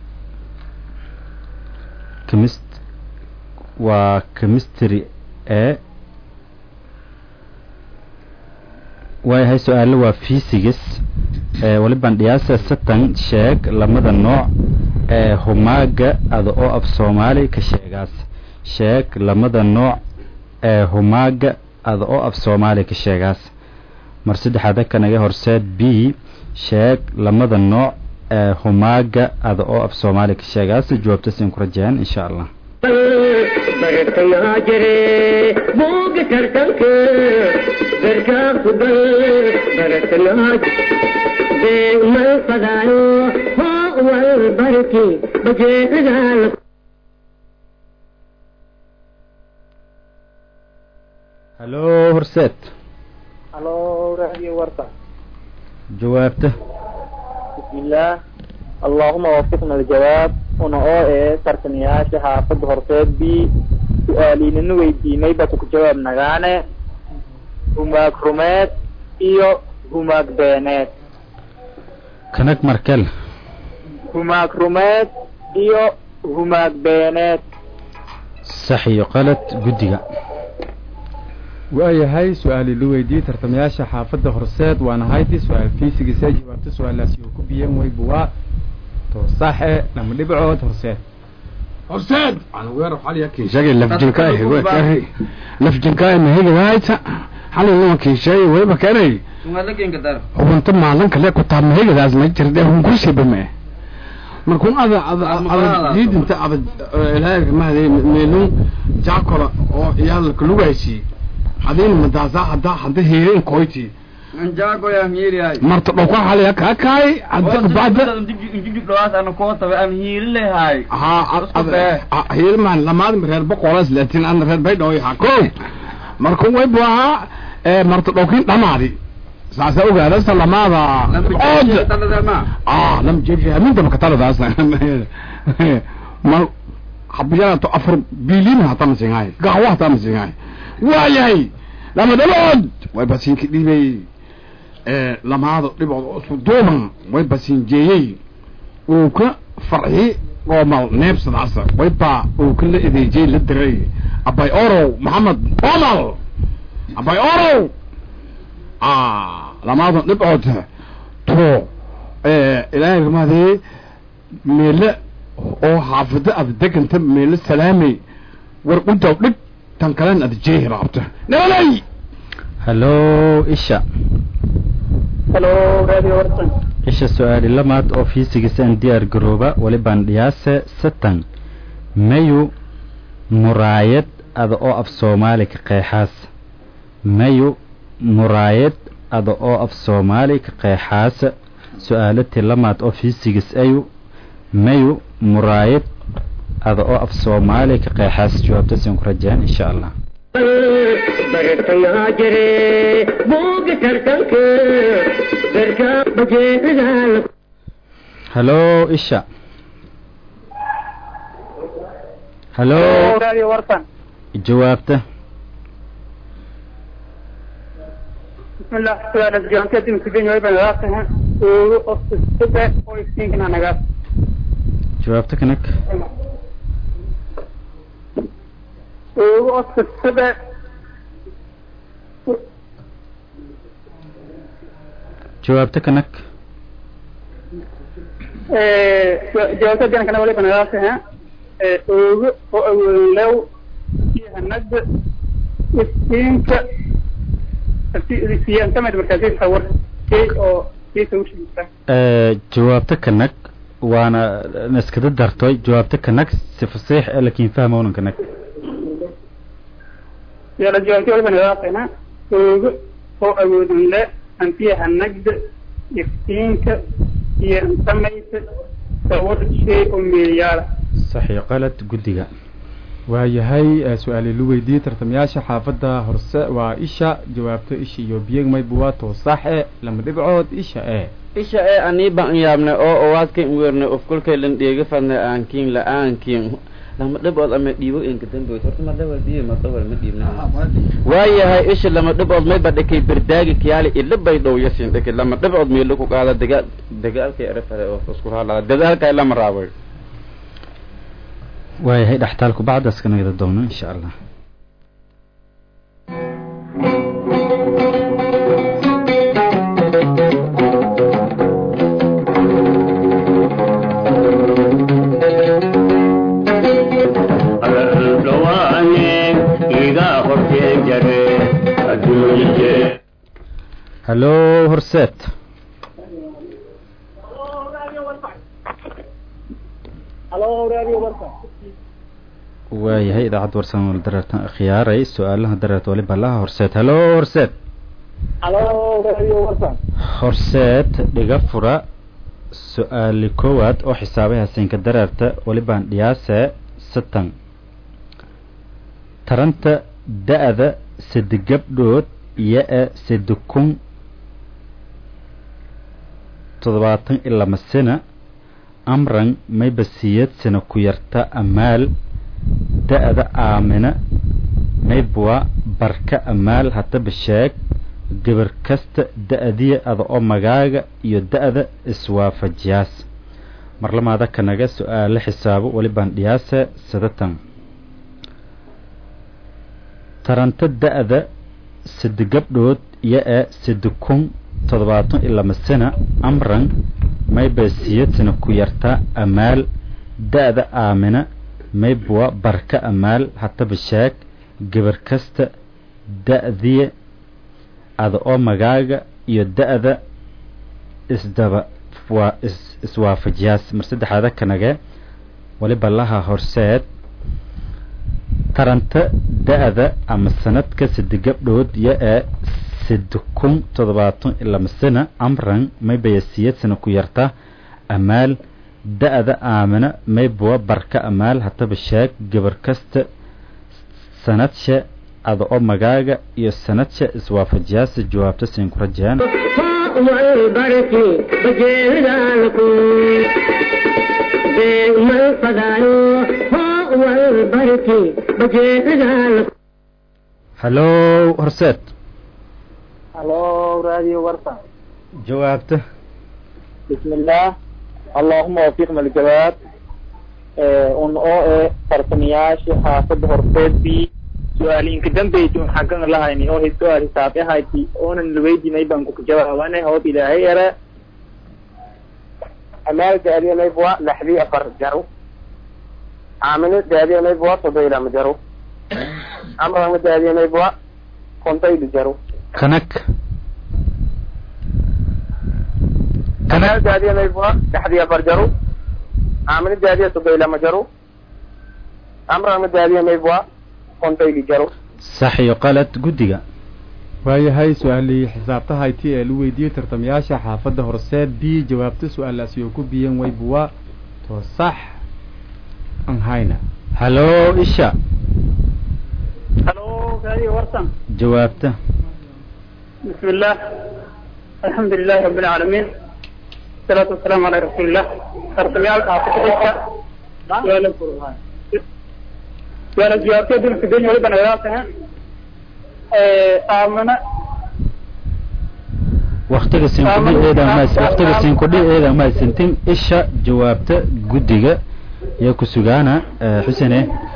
chemist waa chemistry e waayahay su-aalo waa physics ee walibaan dhiyaasa satan sheeg lamada nooc ee humaaga ada oo af soomaali ka sheegaas sheeg lamada nooc ee humaaga ada oo af soomaali ka sheegaas mar saddexaada kanaga horseed b sheeg lamada nooc ee humaaga ada oo af soomaali ka sheegaas jawaabta siin ku rajayaan insha allah bartayaa jire buuga tartanka garkaa kubal bartanaa beegmal fadaayo hoo wal barki bajeedaal hallo horseed halo radio warta jawaabta bismillaah allahuma wafiqna aljawaab una oo ee tartamayaasha xaafadda horseed b su-aaliinana weydiinay bata ku jawaab nagaane humaag rumeed iyo humaag beeneed kanag markel humaag rumeed iyo humaag beeneed sax iyo qalad guddiga waayahay su-aali la weydiiyey tartamayaasha xaafadda horseed waana hayti su-aal fiisigiisa jawaabta su-aalaasi oo ku biyeen way buwaa to saxe lama dhibcood horseed horseed ana weer xaliya kiishagay lafjinka ah way kahay lafjinka ah mahigadaayta xalay lama kiishay wayba kanay sumada kenka dar hubunta maalan kale ku taa mahigadaas ma jirde hun kursi bame markun ada ada ada diidinta ada ilaahay mahday meelun jaakola oo iyaal kalugaysi hadin madaasa hada hada heerin koyti jaago yaan hiiriyahay marta dhowka haliya ka kaay hada bacda injijib dhawaas ana koo tabe aan hiiri lehay ha heelman lamaad reer boqolas laatin an reer bay dhaw ha ko markun way buaha marta dhowkin dhamaadi saasa ogaada salamaada od ah lam jefi aminta makataladaas mal habiyanato afar bilin hata masingaay gaxwa hata masingaay waayahay lama dhalood way basinka dhibay lamaada dhibood isku duuban way basinjeeyey uu ka farxi goomal neebsadaasa way baa uu ka la edeejey la diray abay orow maxamed omal abay orow lamaadan dhibcood to ilaahay rumaadee meele oo xaafida ada deganta meele salaamay war untaw dhig tan kalen ada jeehi raabta nabalay hallo isha halo radio warsan isha su-aali lamaad oo fiisigiisaan diyaar garooba walibaan dhiyaase satan mayu muraayad ada oo af soomaali ka qeexaas mayu muraayad ada oo af soomaali ka qeexaasa su-aalatii lamaad oo fiisigis ayu mayu muraayad ada oo af soomaali ka qeexaas jawaabtasin ku rajeen insha allah bartangaa jire buuga tartanka darka bajeedaal hallo isha hallo radio warsan jawaabta bismillah su'aalas jaankeedin kudin way banagaataha oogu ofsisada oo iftiinkana nagaas jawaabta kanag oogu ofsisada jawaabta kanag jawaabta kana wali banagaataha oogu oo awoodan lew iyo hanada iftiinka siyan kamid markaasi sawir kii oo kii sawirkiisa jawaabta kanag waana naskada dartoy jawaabta kanag si fasiix ee lakin fahmownan kanag yala jawaabti wali banagaataha oogu oo awoodan le antiyaha nagda iftiinka iyo samaysa sawir shay oo meeyaala saxiix qalad guddiga waayahay su-aali lu weydiiyey tartamayaasha xaafadda horse waa isha jawaabto isha iyo biyegmaybu waa toosaxe lama dhibcood isha e isha ee anii baan yaabnay oo owaadka weernay of kolkay lan dheega fadnay aankiin la-aankiin lama dhibood ama dhiibo inka damboyd horta mar dhawal biyo mar dhawal ma dhiibna waayahay isha lama dhibood may ba dhakay berdaagi kiyaali ila bay dhow yasin dhakay lama dhibood meelo ku qaada dagaal dagaalkay erafada oo isku halaa dadaalka lama raabay waayahay dhextaalku bacdaas ka nagada doono insha allah hallo horseed halo radio warsan waayahay idaacadda warsan wal dareertan khiyaaray su-aalaha dareerta waliba laha horseed hallo horseed halo radio warsan horseed dhiga fura su-aali koowaad oo xisaabay haseenka dareerta walibaan dhiyaase satan taranta da-da sade gabdhood iyo-e sade kun toddobaatan iyo lama sina amran maybasiyad sina ku yarta amaal da-da aamina maybwa barka amaal haddaba sheeg gabar kasta da-diya ada oo magaaga iyo da-da iswaafajiyaas marlamaada kanaga su-aalo xisaabo walibaan dhiyaase sadatan taranta da-da sade gabdhood iyo-e sade kun toddobaatan iyo lama sina amran maybasiyadna ku yartaa amaal da-da aamina maybwa barka amaal haddaba sheeg gabar kasta da-diya ada oo magaaga iyo da-da isdaba waa is iswaafajiyaas mar saddexaada kanage waliba laha horseed taranta da-da ama sanadka sade gabdhood iyo ee sade kun toddobaatan iyo lama sana amran maybaya siyad sana ku yarta amaal da-da aamina maybawa barka amaal hataba sheeg gabar kasta sanadsha ada oo magaaga iyo sanadsha iswaafajiyaasa jawaabta siin ku rajeen والبركي بجيلالكم بين من فدايو هو البركي بجيلالكم hallow horseed halo radio warsan jawaabta بسم الله اللهم وفقنا الجواب un oo e farsamiyaashi xaafada horteed bi su-aalinka dambaytun xaggan lahayni oo su-aal hisaab ahayti oonan laweydinay baan ku jawaabanay hoob ilaahay yara amaal daadiya maybwa laxdii afar jaro aamino daadiya maybwa todoylama jaro amrama daadiya maybwa kontaylu jaro kanag amaal daadiya maybwa laxdii afar jaro aamino daadiya todoylama jaro amrama daadiya maybwa kontaylu jaro sax iyo qalad guddiga waayahay su-aalii xisaabtahayti ee la weydiiyey tartamayaasha xaafadda horseed b jawaabta su-aalaasi oo ku biyan waybuwa to sax an hayna hallow isha halo radio warsan jawaabta بسم الله الحمد لله رب العالمين الصلاة والسلام على رسول الله أرسل يالك عاصفة سؤال سؤال الجوابية دول في الدنيا ولبنا غلاسها آمنا waktiga siinkudhiceeda mas waktiga siinkudhiceeda mahadsantin isha jawaabta guddiga iyo ku sugaana eh, xusene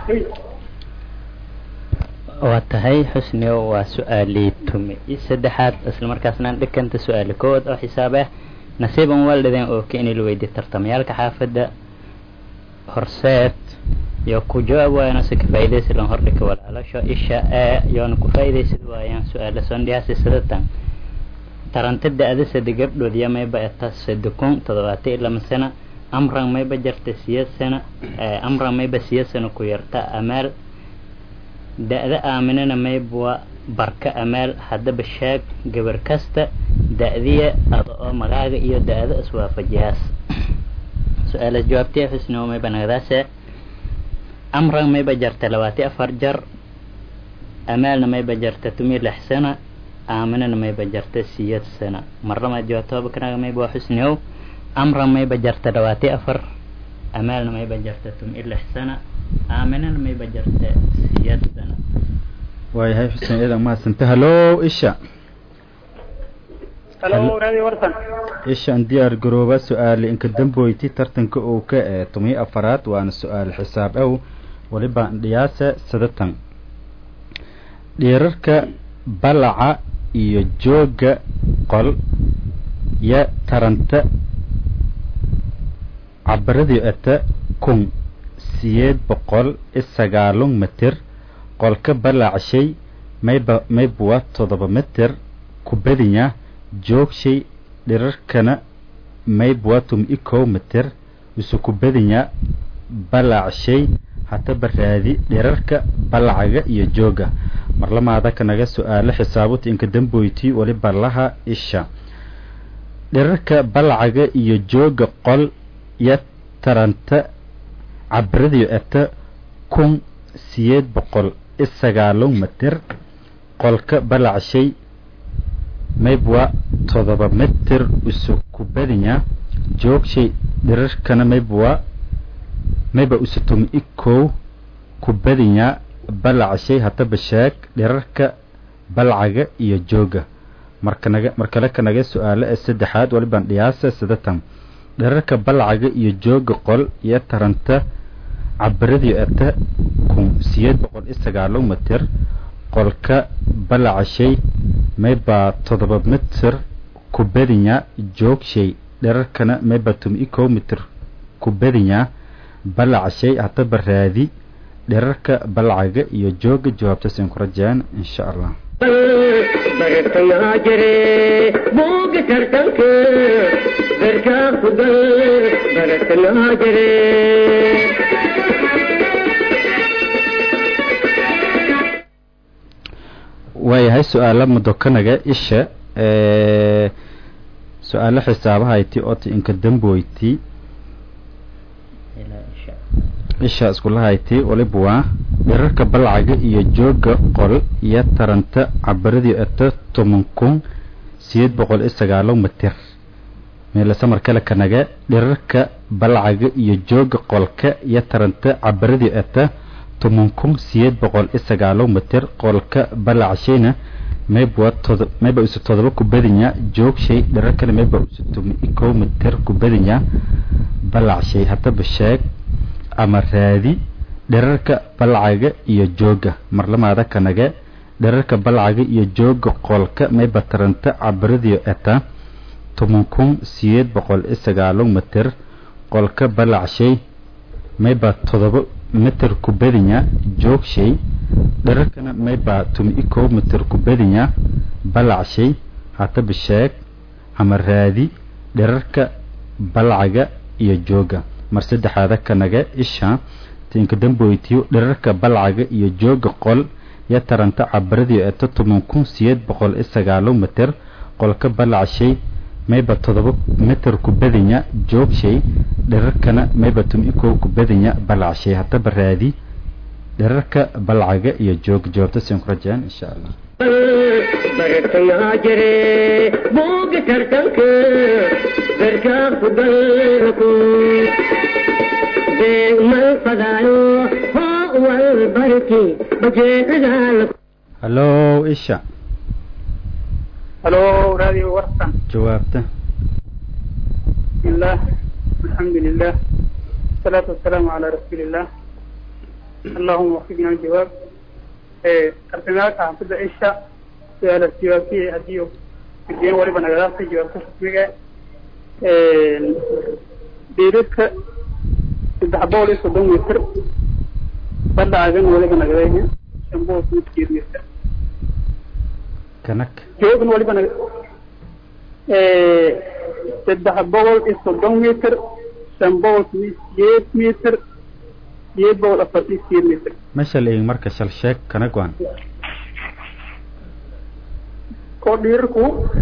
waa tahay xusniyo waa su-aalii tumi iyo saddexaad isla markaasna dhikanta su-aali koowaad oo xisaab ah nasiiban waldhideen oo ka inay la weydiye tartamayaalka xaafadda horseed iyo ku jawaab waayana si ka faa'iidaysi lan hordhika walaalasho isha ee yoona ku faa'iidaysid waayaan su-aala sondhiyaasi sidatan taranta da-da sade gabdhood iyo mayba eta sade kun toddobaatan iyo lama sana amran mayba jarta siyad sana amran mayba siyad sana ku yarta amaal da-da aaminana maybwa barka amaal haddaba sheeg gabar kasta da-diya ada oo magaaga iyo da-da iswaafajiyaas su-aalaas jawaabtiya xusnimo mayba nagadaase amran mayba jarta labaati afar jar amaalna mayba jarta tumi lix sana aaminana mayba jarta siyad sana marlama jawaabtooba kanaga mayba waa xusniow amran mayba jarta labaati afar amaalna mayba jarta tumi lix sana aaminana mayba jarta siyad sana waayahay xuseen eedan mahadsanta hallow isha halo radio warsan ishaan diyaar garooba su-aali inka damboyti tartanka uu ka ee tumiyo afaraad waana su-aal xisaab ow waliba dhiyaase sadatan dhiirarka balaca iyo jooga qol yo taranta cabaradii ata kun siyeed boqol isagaalun mitir qolka balacshay mayba maybuwa toddoba mitir kubadinya joogshay dhirarkana maybwatum ikow mitir isu kubadinya balacshay hataba raadi dhirarka balacaga iyo jooga marlamaada kanaga su-aalo xisaabuta inka damboyti waliba laha isha dhirarka balacaga iyo jooga qol iyo taranta cabradiyo eta kun siyeed boqol isagaalun mitir qolka balacshay maybwa todoba mitir isu kubadinya joogshay dhirarkana maybwa mayba isu tumi ikow kubadinya balacshay hataba sheeg dhirarka balcaga iyo jooga markanaga markale kanaga su-aalo ee saddexaad waliban dhiyaasa sidatan dhirarka balcaga iyo jooga qol iyo taranta cabaradiyo eta kun siyeed boqol iyo sagaalo mitir qolka balacashay maybaa toddoba mitir kubadinya joogshay dherarkana maybaa tumi ikow mitir kubadinya balacashay hataba raadi dherarka balacaga iyo jooga jawaabtaas aan ku rajaan insha allah bartamaha jire buuga tartanka berkaa ku gal baratanaa jire waayahay su-aalo mudokanaga isha ee su-aalo xisaabahayti ota inka damboyti isha iskulahayti waliba waa dherarka balcaga iyo jooga qol iyo taranta cabaradii ata toban kun sideed boqol iyo sagaalo mitir meelasamar kale kanaga dherarka balcaga iyo jooga qolka iyo taranta cabaradii ata toban kun sideed boqol iyo sagaalo mitir qolka balacshayna mayba todo mayba isu todoba ku badinya joogshay dherarkana mayba isu toban iyo kow mitir ku badinya balacshay haddaba sheeg ama raadi dherarka balcaga iyo jooga marlamaada kanaga dherarka balcaga iyo jooga qolka mayba taranta cabaradiyo eta toban kun sideed boqol iyo sagaalo mitir qolka balacshay mayba todoba mitir ku badinya joogshay dherarkana mayba tumi i kow mitir ku badinya balacshay hataba sheeg ama raadi dherarka balcaga iyo jooga mar saddexaada kanaga isha tinka damboytiyo dherarka balcaga iyo jooga qol iyo taranta cabaradii eto toban kun sideed boqol iyo sagaalo mitir qolka balacshay mayba todoba mitir ku badinya joogshay dherarkana mayba tumi kow ku badinya balacshay haddaba raadi dherarka balcaga iyo joog jawaabta siin ku rajeen insha allah baratanaa jire buuga tartanka berkaa ku galku beegmal fadaayo hoo wal barki bajeecadaal hallo isha halo radio warsan jawaabta بسم الله الحمد لله والصلاة والسلام على رسول الله اللهم وفقنا الجواب أرسلناك عن فضل إيشا سؤال الجواب فيه أديو الدين وربا نغلاق جواب تشبيك ديرك تدحبوا لي صدوم يسر بدأ عجن وربا نغلاقه شنبو سمسكير يسر kanak joogan waliba na saddex boqol iyo soddon mitir shan boqol iyo sideed mitir sideed boqol afartan iyo sideed mitir meesha la eegin marka shal sheeg kanag waan koo dhiirarku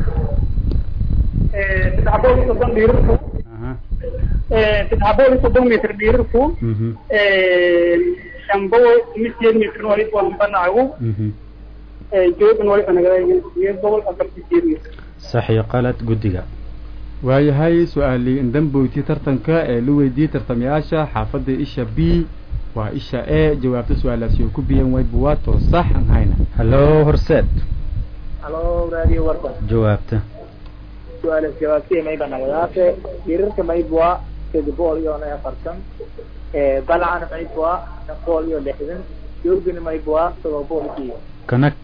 saddex boqol iyo soddon dhiirarku aha saddex boqol iyo soddon mitir dhiirarku mhm shan boqol iyo sideed mitir waliba waa banacagu mhm joogan waliba nagadayn sideed boqol afartan iyo sideed mitir sax iyo qalad guddiga waayahay su-aalii indamboyti tartanka ee la weydiiyey tartamayaasha xaafadda isha b waa isha e jawaabta su-aalaasi oo ku biyan waydba waa too sax aan hayna hallo horseed halo radio warsan jawaabta su-aalaas jawaabtiya mayba nagadaase hirarka maybwa sed boqol iyo na afartan balcana maybwa shan boqol iyo lixdan joogina maybwa todoba boqol iyo kanag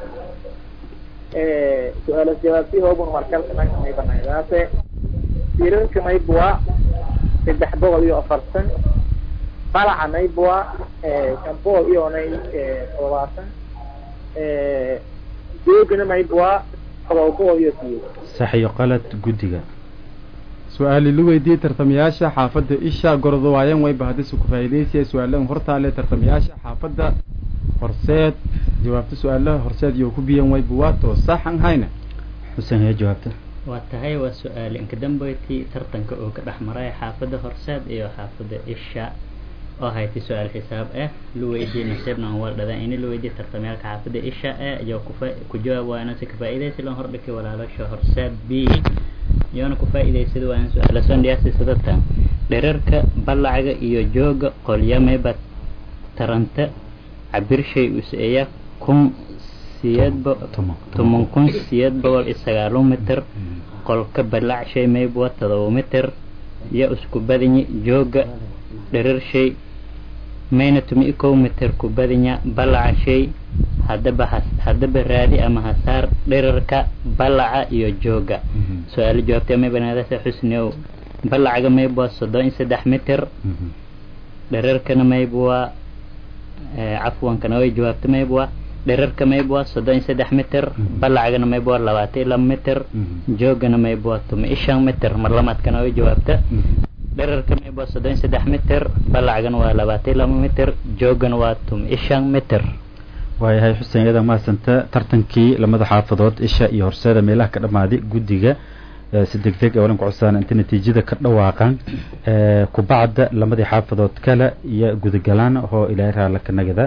su-aalaas jawaabtiya hoobun markalka nanka mayba nagadaase hirarka maybwa saddex boqol iyo afartan balaca maybwa shan boqol iyo nay todobaatan joogina maybwa todoba boqol iyo sideed sax iyo qalad guddiga su-aali la weydiiyey tartamayaasha xaafadda isha gordo waayan wayba haddise ku faa'iidaysaya su-aalahan hortaale tartamayaasha xaafadda horseed jawaabta su-aalaha horseed iyo ku biyan wayba waa too sax aan hayna xuseen hee jawaabta waa tahay waa su-aal inka dambeyti tartanka oo ka dhex maray xaafadda horseed iyo xaafadda isha oo haytay su-aal xisaab ah la weydiiyey nasiibna aan waldhadaan ini la weydiiyey tartamayaalka xaafadda isha ah iyo kufa ku jawaab waana si ka faa'iidaysi lan hordhikay walaalasha horseed b iyoona ku faa'iidaysada waana su-aala sondhiyaasi sidatan dherarka balacaga iyo jooga qolyameba taranta cabirshay useeya kun siyeed bo toban toban kun siyeed boqol iyo sagaalo mitir qolka balacshay maybwa todoba mitir iyo isku badinyi jooga dherarshay mayna tumi kow mitir ku badinya balaca shay haddaba has haddaba raadi ama hasaar dherarka balaca iyo jooga su-aalo jawaabtay may banaadasa xusniow balacaga maybwa soddon iyo saddex mitir dherarkana maybwa cafwankana way jawaabta maybwa dherarka mayb waa soddon iyo saddex mitir balacgana mayb waa labaatan iyo laba mitir joogana mayb waa tuma iyo shan mitir mar lamaadkana way jawaabta dherarka mayb waa soddon iyo saddex mitir balacgana waa labaatan iyo laba mitir joogana waa tuma iyo shan mitir waayahay xuseen iyada mahadsanta tartankii lamada xaafadood isha iyo horseeda meelaha ka dhammaaday guddiga si deg deg ee walan ku codsadaan inta natiijada ka dhawaaqaan kubacda lamadii xaafadood kale iyo gudagalaan oo ilaahay raala ka nagada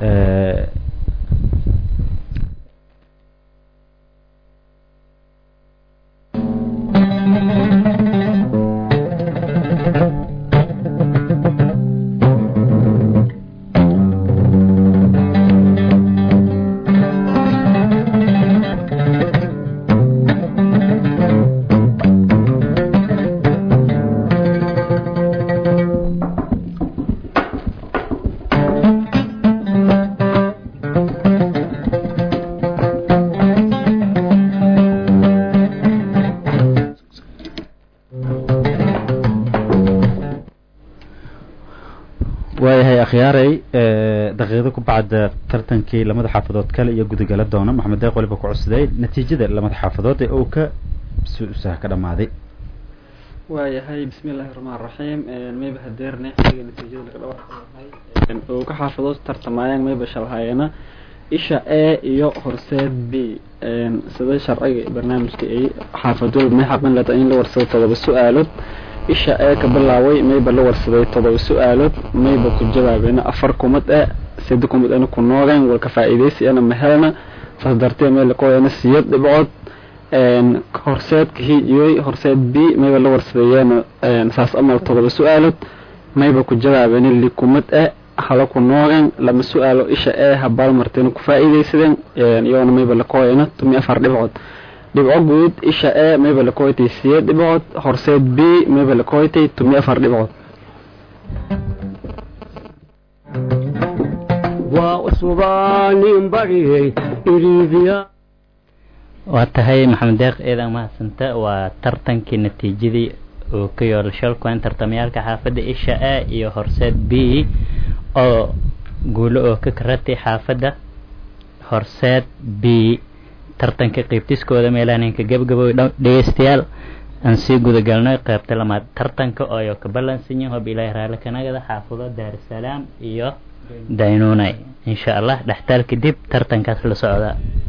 waayahay akhyaaray daqiiqdo ku bacda tartankii lamada xaafadood kale iyo gudagala doona maxamed deeq waliba ku cusday natiijada lamada xaafadood ee uu ka suusaha ka dhammaaday waayahay bismi illaahi raxmaan raxiim mayba hadeerne xiliga natiijada laga dhawaaqayahay uu ka xaafadood tartamayaan mayba shalhaayana isha a iyo horseed b sida sharciga barnaamijka ay xaafadood may xaqin leta in la warsado todoba su-aalood isha ee ka bilaaway mayba la warsaday todoba su-aalood mayba ku jawaabeen afar kumad e sida kumad ana ku noogeen walka faa'iidaysi ana mahelna saas dartee meel qoyana siyad dhibcood horseedka hiijiyey horseed b mayba la warsadeeyeen saas amal todoba su-aalood mayba ku jawaabeen li kumad e hala ku noogeen lama su-aalo isha ee habaal marteen ku faa'iidaysadeen iyoona mayba la qoyana tumi afar dhibcood dhibco guud isha e mayba la koytay siyeed dhibcood horseed b mayba la koytay tumi afar dhibcood waa usubaanin bariyey iriidiya waa tahay maxamed deeq eedan mahadsanta waa tartankii natiijadii uu ka yool shalkuwan tartamayaalka xaafadda isha a iyo horseed b oo guulo oo ka karatay xaafadda horseed b tartanka qeybtiskooda meelaaninka gabgabow dhegeystayaal aan sii gudagalnay qeybta lamaad tartanka ooyo ka ballansanyin hob ilaahi raali kanagada xaafado daarusalaam iyo daynunay insha allah dhextaal kadib tartankaas la socda